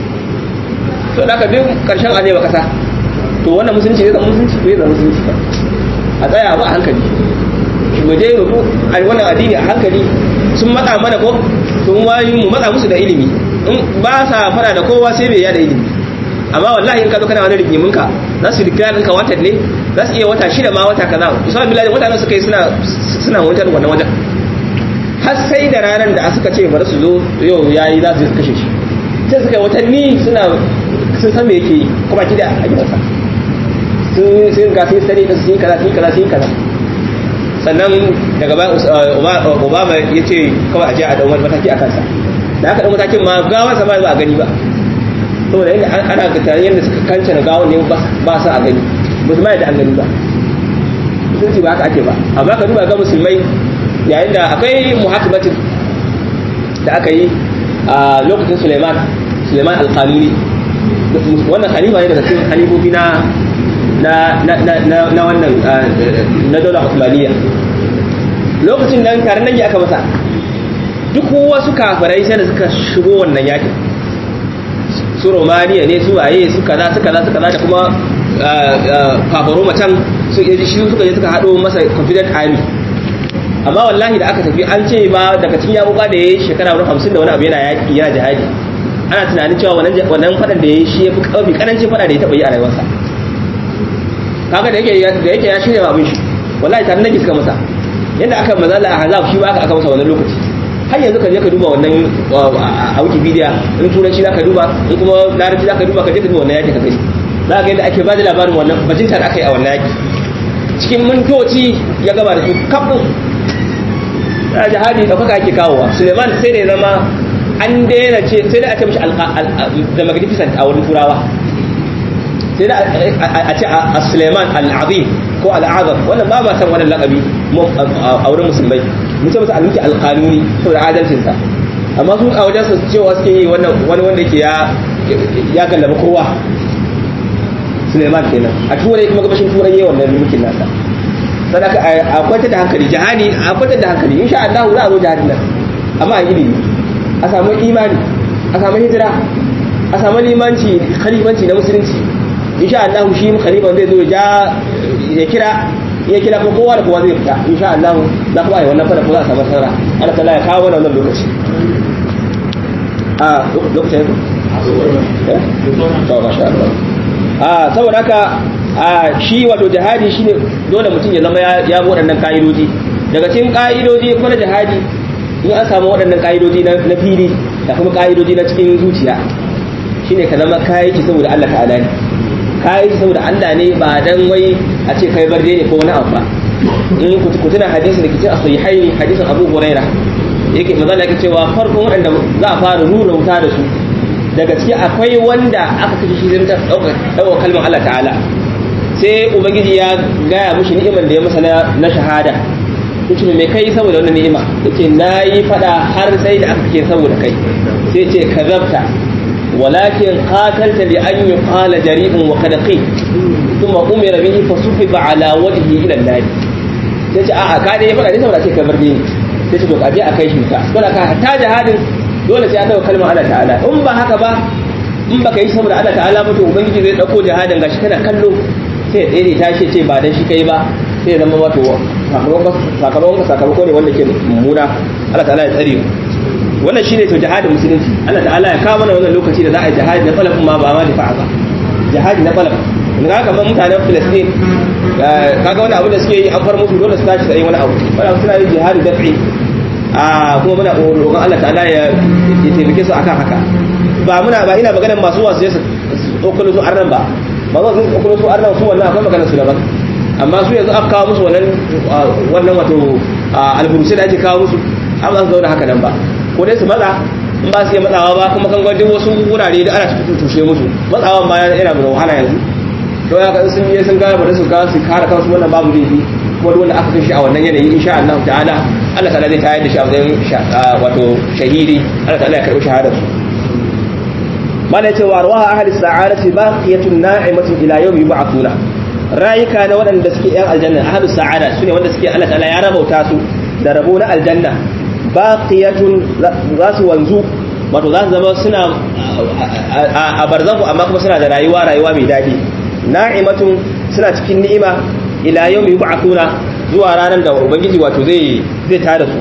to da ka duk karshen aje ba kasa to wannan musulunci zai zama musulunci bai zama musulunci ba a tsaya ba a hankali mu je mu a wannan addini a hankali sun matsa mana ko sun wayi mu matsa musu da ilimi in ba sa fara da kowa sai bai yada ilimi amma wallahi in ka zo kana wani rigimin ka za su dikira ɗinka watan ne za su iya wata shida ma wata kaza usama billahi wata nan suka yi suna suna wancan wannan wajen har sai da ranar da suka ce bari su zo yau yayi za su kashe shi sai suka yi watanni suna sun san me yake yi kuma kida a gidansa sun sun ga sun sani da sun yi kaza sun yi kaza sun yi kaza sannan daga bayan obama ya ce kawai a je a dau mataki a kansa da aka dau matakin ma gawansa ma ba a gani ba saboda yadda ana ga tare yadda suka kance na gawon ne ba sa a gani musulmai da an gani ba musulunci ba haka ake ba amma ka duba ga musulmai yayin da akwai muhakabatin da aka yi a lokacin Suleiman Suleiman al-Qanuni wannan khalifa ne daga cikin khalifofi na na na na wannan na daular Uthmaniyya lokacin nan taron nan aka masa duk wasu kafirai sai da suka shigo wannan yakin su Romania ne su waye su kaza su kaza su kaza da kuma kafaro macen su yaji shi suka je suka hado masa confident army amma wallahi da aka tafi an ce ba daga cikin yabuka da yayi shekara 50 da wani abu yana yaki yana jihadi ana tunanin cewa wannan wannan fadan da yayi shi yafi kafi karancin fada da ya taba yi a rayuwarsa kaga da yake da yake ya shirya babin shi wallahi tare nake suka masa yadda aka mazala a hazab shi ba aka aka masa wannan lokaci har yanzu ka je ka duba wannan a wikipedia in turanci za ka duba in kuma larabci za ka duba ka je ka duba wannan yaki ka gani za ka ga yadda ake ba da labarin wannan bajinta da aka yi a wannan yaki cikin mintoci ya gaba da su kafin da jihadi ɗaukaka ake kawowa suleiman sai da ya zama an daina ce sai da a ce mashi the magnificent a wurin turawa sai da a ce a suleiman al'azim ko al'azam wannan ba ba san wannan lakabi a wurin musulmai mun ce masa almuki alqanuni saboda adalcinsa amma su a wajen su cewa suke yi wannan wani wanda yake ya ya gallaba kowa Suleiman kenan a turai kuma gabashin turai yayin wannan mulkin nasa sadaka a kwanta da hankali jihadi a kwanta da hankali insha Allah za a zo jihadin nan amma a ilimi a samu imani a samu hijira a samu limanci khalifanci na musulunci insha Allah shi khalifan zai zo ya ya kira ya kira ko kowa da kowa zai fita insha Allah za ku ai wannan fara ko za a samu sarara Allah ta'ala ya kawo wannan lokaci a lokacin eh to masha Allah a saboda haka a shi wato jihadi shine dole mutum ya zama ya bi waɗannan ka'idoji daga cikin ka'idoji kuma jihadi in an samu waɗannan ka'idoji na fili da kuma ka'idoji na cikin zuciya shine ka zama kayi ki saboda Allah ta'ala ne kayi saboda Allah ne ba dan wai a ce kai barde ne ko wani abu ba in ku tuna hadisin da ke cikin sahihaini hadisin Abu Huraira yake manzo yake cewa farkon waɗanda za a fara rura wuta da su daga ciki akwai wanda aka kashe shi zai dauka dauka kalmar Allah ta'ala sai ubangiji ya gaya mushi ni'imar da ya masa na shahada yace me kai saboda wannan ni'ima yace nayi fada har sai da aka kike saboda kai sai ce kazabta walakin qatalta li an yuqala jari'un wa qad qil thumma umira bihi fasufiba ala wajhihi ila an-nar sai ce a'a ka dai fada ne saboda ce kamar ni sai ce to kaje a kai shi ka dole ka ta jihadin dole sai an dauka kalmar Allah ta'ala in ba haka ba in baka yi saboda Allah ta'ala ba to ubangiji zai dauko jihadin gashi kana kallo sai ya tsere tashi ce ba dan shi kai ba sai ya zama wato sakamakon sakamako ne wanda ke mummuna Allah ta'ala ya tsare wannan shine to jihadin musulunci Allah ta'ala ya kawo mana wannan lokaci da za a yi jihadi na falafin ma ba ma difa'a ba jihadi na falaf in ga kamar mutanen Palestine kaga wani abu da suke yi an far musu dole su tashi tsaye wani abu wani suna yin jihadi daf'i a kuma muna roƙon Allah ta'ala ya taimake su akan haka ba muna ba ina maganar masu wasu su tsokalo su arnan ba ba za su tsokalo su arnan su wannan akwai maganar su daban amma su yanzu aka kawo musu wannan wannan wato alburusai da ake kawo musu an ba su zauna haka nan ba ko dai su matsa in ba su yi matsawa ba kuma kan gwajin wasu wurare da ana tushe musu matsawan ba yana da wahala yanzu don haka sun yi sun gane bari su ga su kare kansu wannan babu laifi kuma duk wanda aka kai shi a wannan yanayi insha Allah ta'ala Allah ta'ala zai tayar da shi a matsayin wato shahidi Allah ta'ala ya karɓi shahadar su mana ce wa rawaha ahli sa'adati baqiyatun na'imatun ila yawmi yub'athuna rayuka na waɗanda suke yan aljanna ahli sa'ada sune wanda suke Allah ta'ala ya rabauta su da rabo na aljanna baqiyatun za su wanzu wato za su zama suna a barzahu amma kuma suna da rayuwa rayuwa mai daɗi na'imatun suna cikin ni'ima ila yawmi yub'athuna zuwa ranar da ubangiji wato zai zai tada su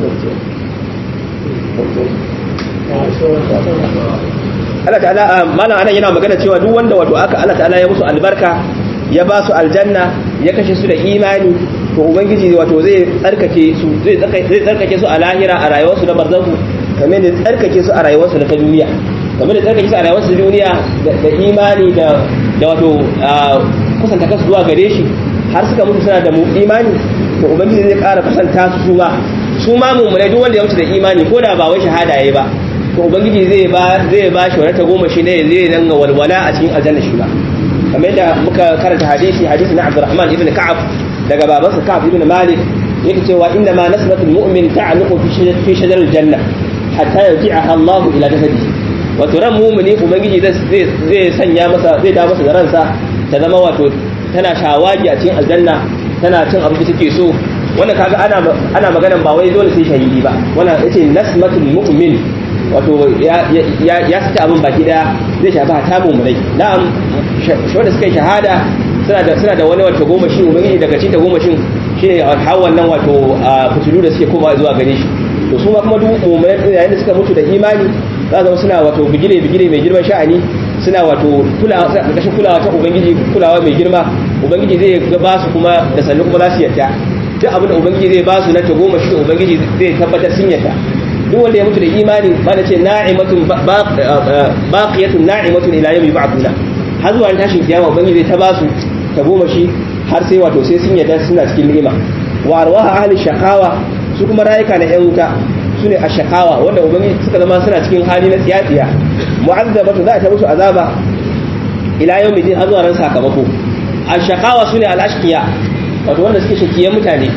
Allah ta'ala mana anan yana magana cewa duk wanda wato aka Allah ta'ala ya musu albarka ya ba su aljanna ya kashe su da imani to ubangiji wato zai tsarkake su zai tsarkake su a lahira a rayuwarsu na barzahu kamar da tsarkake su a rayuwarsu na ta duniya kamar da tsarkake su a rayuwarsu na duniya da imani da da wato kusanta kansu zuwa gare shi har suka mutu suna da imani to ubangiji zai ƙara kusanta su su ma su ma mummunai duk wanda ya mutu da imani ko da ba wai shahada yayi ba to ubangiji zai ba zai ba shi wata goma shi ne zai danga walwala a cikin aljanna shi ba kamar yadda muka karanta hadisi hadisi na Abdurrahman ibn Ka'ab daga babansa Ka'ab ibn Malik yake cewa inna ma nasratul mu'min ta'aluqu fi shajar fi shajar aljanna hatta yarji'aha Allah ila jasadihi wato ran mumuni ubangiji zai zai sanya masa zai da masa da ransa ta zama wato tana shawagi a cikin aljanna tana cin abin da take so wannan kaga ana ana maganan ba wai dole sai shahidi ba wannan yace nasmatul mu'min wato ya ya ya sita abin baki daya zai shafi hata mu'minai na'am wanda suka yi shahada suna da suna da wani wato goma shi ubangiji daga cikin goma shin shine hawan nan wato fitilu da suke koma zuwa gare shi to su ma kuma duk mu'minai yayin da suka mutu da imani za zama suna wato bigire bigire mai girman sha'ani suna wato kulawa ƙarƙashin kulawa ta ubangiji kulawa mai girma ubangiji zai ba su kuma da sannu kuma za su yadda duk abin da ubangiji zai ba su na tagoma shi ubangiji zai tabbatar sun yadda duk wanda ya mutu da imani ba da ce na'imatun baqiyatun na'imatun ila yawmi ba'duna har zuwa tashin kiyama ubangiji zai ta ba su tagoma shi har sai wato sai sun yadda suna cikin ni'ima wa arwaha ahli shaqawa su kuma rayuka na yan wuta su ne a shakawa wanda ubangiji suka zama suna cikin hali na tsiyatsiya mu'azzabatu za ta musu azaba ila yau mai har zuwa ran sakamako a shakawa su ne al'ashkiya wato wanda suke shakiyan mutane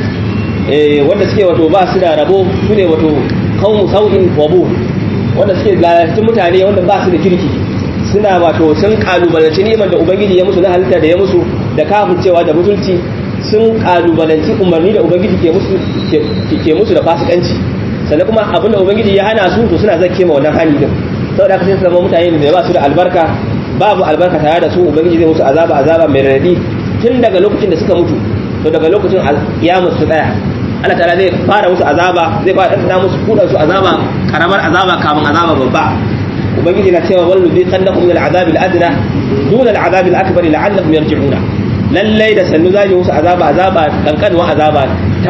wanda suke wato ba su da rabo su ne wato kawo sau'in wabu wanda suke lalacin mutane wanda ba su da kirki suna wato sun kalubalanci ni'imar da ubangiji ya musu na halitta da ya musu da kafircewa da mutunci sun kalubalanci umarni da ubangiji ke musu ke musu da fasikanci sannan kuma abinda ubangiji ya hana su to suna zakke ma wannan hani din saboda haka sai su zama mutane da ba su da albarka babu albarka tare da su ubangiji zai musu azaba azaba mai radadi tun daga lokacin da suka mutu to daga lokacin alƙiyamar su tsaya Allah ta'ala zai fara musu azaba zai fara ɗanɗana musu kudan su azaba karamar azaba kamun azaba babba ubangiji na cewa wallu bi qannakum min al'azab al'adna dun al'azab al'akbar la'allahum yarji'una lallai da sannu zai musu azaba azaba kankanwa azaba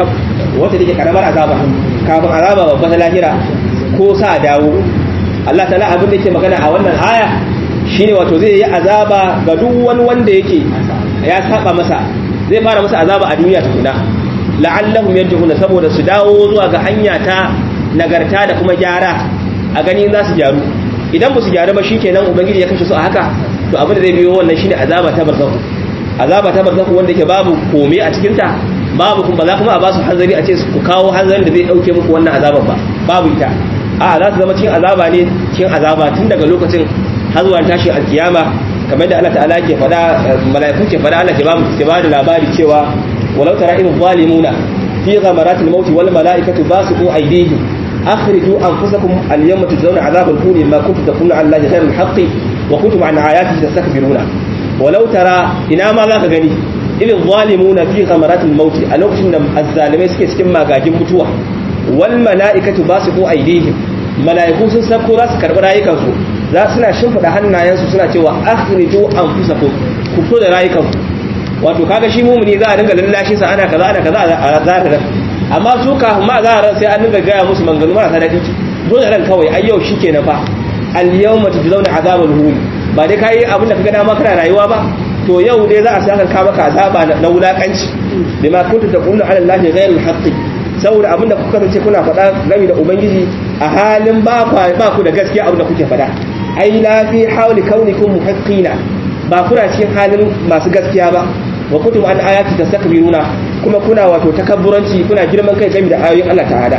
wata take karamar azaba kafin azaba babba ta lahira ko sa dawo Allah ta'ala abin da yake magana a wannan aya shine wato zai yi azaba ga duk wani wanda yake ya saba masa zai fara masa azaba a duniya tukuna la'allahum yarji'una saboda su dawo zuwa ga hanya ta nagarta da kuma gyara a gani za su gyaru idan ba su gyaru ba shikenan ubangiji ya kashe su a haka to abin da zai biyo wannan shine azaba ta barzahu azaba ta barzahu wanda yake babu komai a cikin ta babu kuma za kuma a ba su hanzari a ce ku kawo hanzarin da zai dauke muku wannan azaban ba babu ita a za su zama cikin azaba ne cikin azaba tun daga lokacin har zuwa tashi alkiyama kamar da Allah ta'ala ke faɗa mala'iku ke faɗa Allah ke ba ke ba da labari cewa walau tara in zalimuna fi ghamaratil maut wal mala'ikatu basiqu aydihim akhriju anfusakum al yawma tujzauna azabal huni ma kuntum taquluna ala allahi ghayra al haqqi wa kuntum an ayatihi tastakbiruna walau tara ina ma za ka gani ilin zalimuna fi ghamaratil maut a lokacin da azzalimai suke cikin magagin mutuwa wal mala'ikatu basiqu aydihim mala'iku sun sako za su karbi rayukansu za suna shimfida hannayensu suna cewa akhriju anfusakum ku fito da rayukanku wato kaga shi mumuni za a dinga lallashin sa ana kaza ana kaza a zahirar amma su kafin ma zahirar sai an dinga gaya musu manganu marasa daɗi dole ran kawai ai yau shikenan fa al yawma tujzauna azabal hum ba dai kai abin da kaga dama kana rayuwa ba to yau dai za a saka ka maka azaba na wulakanci bima kuntu taqulu ala allahi ghayril haqqi saboda abin da kuka kasance kuna faɗa game da ubangiji a halin ba ku da gaskiya abin da kuke faɗa ai la fi hawli kaunikum muhaqqina ba kuna cikin halin masu gaskiya ba wa kuntum an ayati tastakbiruna kuma kuna wato takabburanci kuna girman kai game da ayoyin Allah ta'ala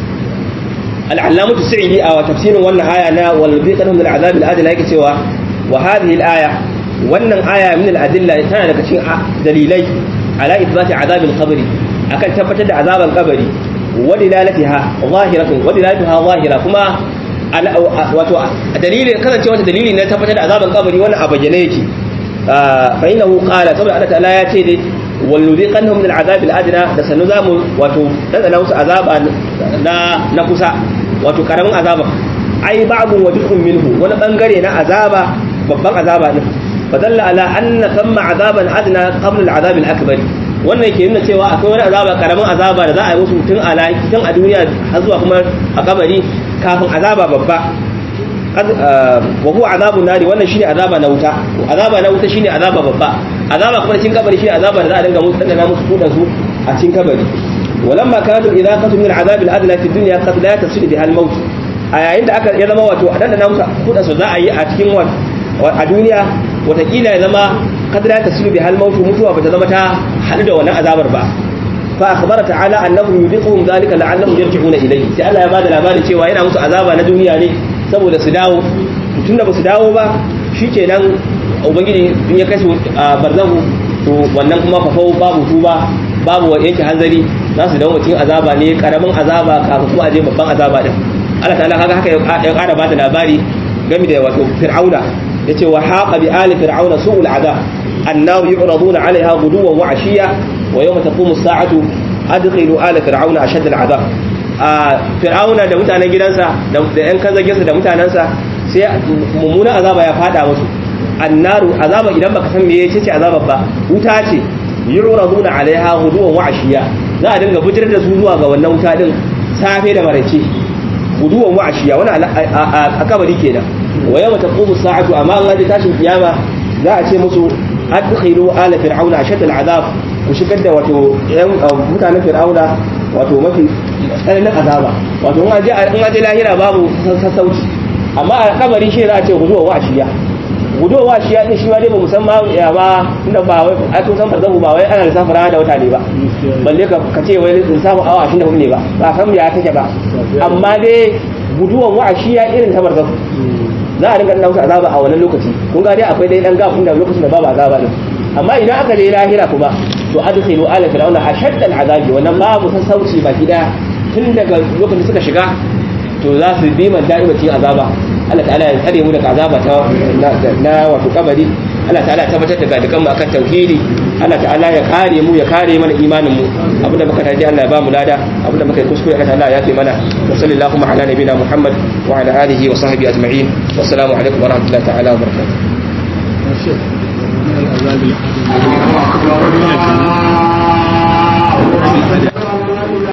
al-allamatu sa'idi a tafsirin wannan aya na wal biqanhum min al-azab al-adla yake cewa wa hadhihi al-aya wannan aya min al-adilla tana daga cikin dalilai ala ithbati azab al-qabr akan tabbatar da azaban kabari wa dilalatiha zahiratun wa dilalatuha zahira kuma wato dalilin kasancewa ta dalili na tabbatar da azaban kabari wannan a bayyane yake fa innahu qala saboda Allah ta'ala ya ce dai wal nuziqannahum min al'azab al'adna da sanu zamu wato dadana musu azaba na na kusa wato karamin azaba ai ba'dun wajhun minhu wani bangare na azaba babban azaba din fadalla ala anna thamma azaban adna qabla al'azab al'akbar wannan ke nuna cewa akwai wani azaba karamin azaba da za a yi musu tun a tun a duniya har zuwa kuma a kabari kafin azaba babba wa huwa azabun nari wannan shine azaba na wuta azaba na wuta shine azaba babba azaba kuma cikin kabari shine azaba da za a dinga musu dana musu kudan su a cikin kabari walamma kanat idaqatu min al'azab al'adla fi dunya qad la tasil biha al-maut a yayin da aka ya zama wato a dana musu kudan su za a yi a cikin a duniya watakila ya zama qad la tasil biha al-maut mutuwa bata zama ta hadu da wannan azabar ba fa akhbara ta'ala annahum yudiquhum dhalika la'allahum yarji'una ilayhi sai Allah ya bada labarin cewa yana musu azaba na duniya ne saboda su dawo tunda ba su dawo ba shikenan ubangiji in ya kashe barzahu to wannan kuma fafau babu tuba babu yanke hanzari za su dawo cikin azaba ne karamin azaba kafin kuma aje babban azaba din Allah ta'ala kaga haka ya kara bada labari game da wato fir'auna yace wa haqa bi ali fir'auna su'ul azab annahu yu'raduna 'alayha ghuduwan wa 'ashiya wa yawma taqumu as-sa'atu adkhilu ala fir'auna ashad al-'adab fir'auna da mutanen gidansa da yan kazagensa da mutanansa sai mummunan azaba ya fada musu annaru azaba idan baka san meye ce azabar ba wuta ce yu'raduna 'alayha ghuduwan wa 'ashiya za a dinga bujirar da su zuwa ga wannan wuta din safe da maraice guduwan wa'ashiya wani a kabari kenan wa yawma taqumu sa'atu amma an ga tashin kiyama za a ce musu adkhilu ala fir'auna ashad al'azab ku shigar da wato mutanen fir'auna wato mafi tsananin azaba wato in aje in aje lahira babu sassauci amma a kabari shi za a ce guduwan wa'ashiya guduwan wa'ashiya din shi ma dai ba musamman ya ba inda ba wai a tun san farzahu ba wai ana lissafin rana da wata ne ba balle ka ce wai lissafin awa 24 ne ba ba san ya take ba amma dai guduwan wa'ashiya irin ta barzahu za a rinka dauka azaba a wannan lokaci kun ga dai akwai dai dan gafin da lokacin da babu azaba din amma idan aka je lahira kuma to adkhilu ala fir'auna ashadda al'azabi wannan babu sassauci baki daya tun daga lokacin suka shiga to za su bi man da'ima cikin azaba Allah ta'ala ya tsare mu daga azaba ta na wato kabari Allah ta'ala ya tabbatar da dukan mu akan tauhidi Allah ta'ala ya kare mu ya kare mana imanin mu abinda muka taji Allah ya ba mu lada abinda muka yi kuskure Allah ta'ala ya fi mana wa sallallahu ala nabina Muhammad wa ala alihi wa sahbihi ajma'in wassalamu alaikum wa rahmatullahi ta'ala wa barakatuh